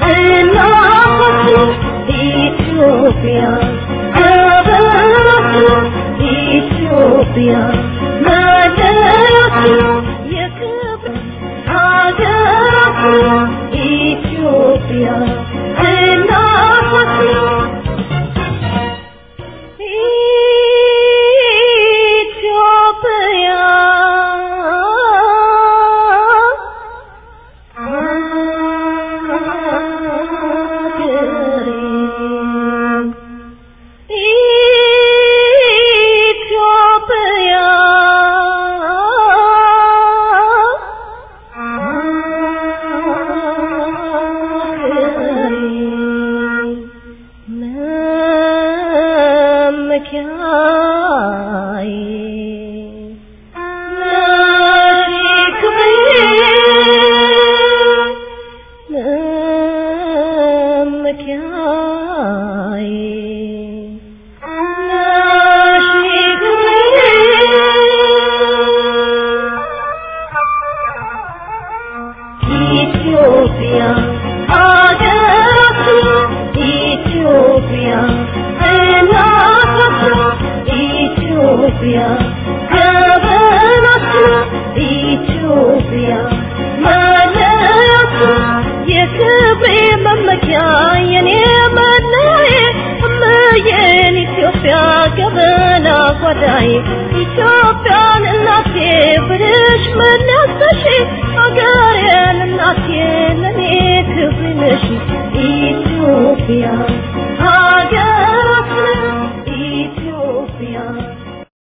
እናታችን ኢትዮጵያ ሀገራችን ኢትዮጵያ መለያችን የክብር ሀገራችን ኢትዮጵያ እናታችን ኢትዮጵያ ኢትዮጵያ ኢትዮጵያ ሀገራችን ኢትዮጵያ እናታችን ኢትዮጵያ ገበናችን ኢትዮጵያ መለያችን የክብሬ መመኪያ የኔ መለዬ እምዬን ኢትዮጵያ ገበና ጓዳዬ ኢትዮጵያን እናቴ ብልሽ መለሰሽ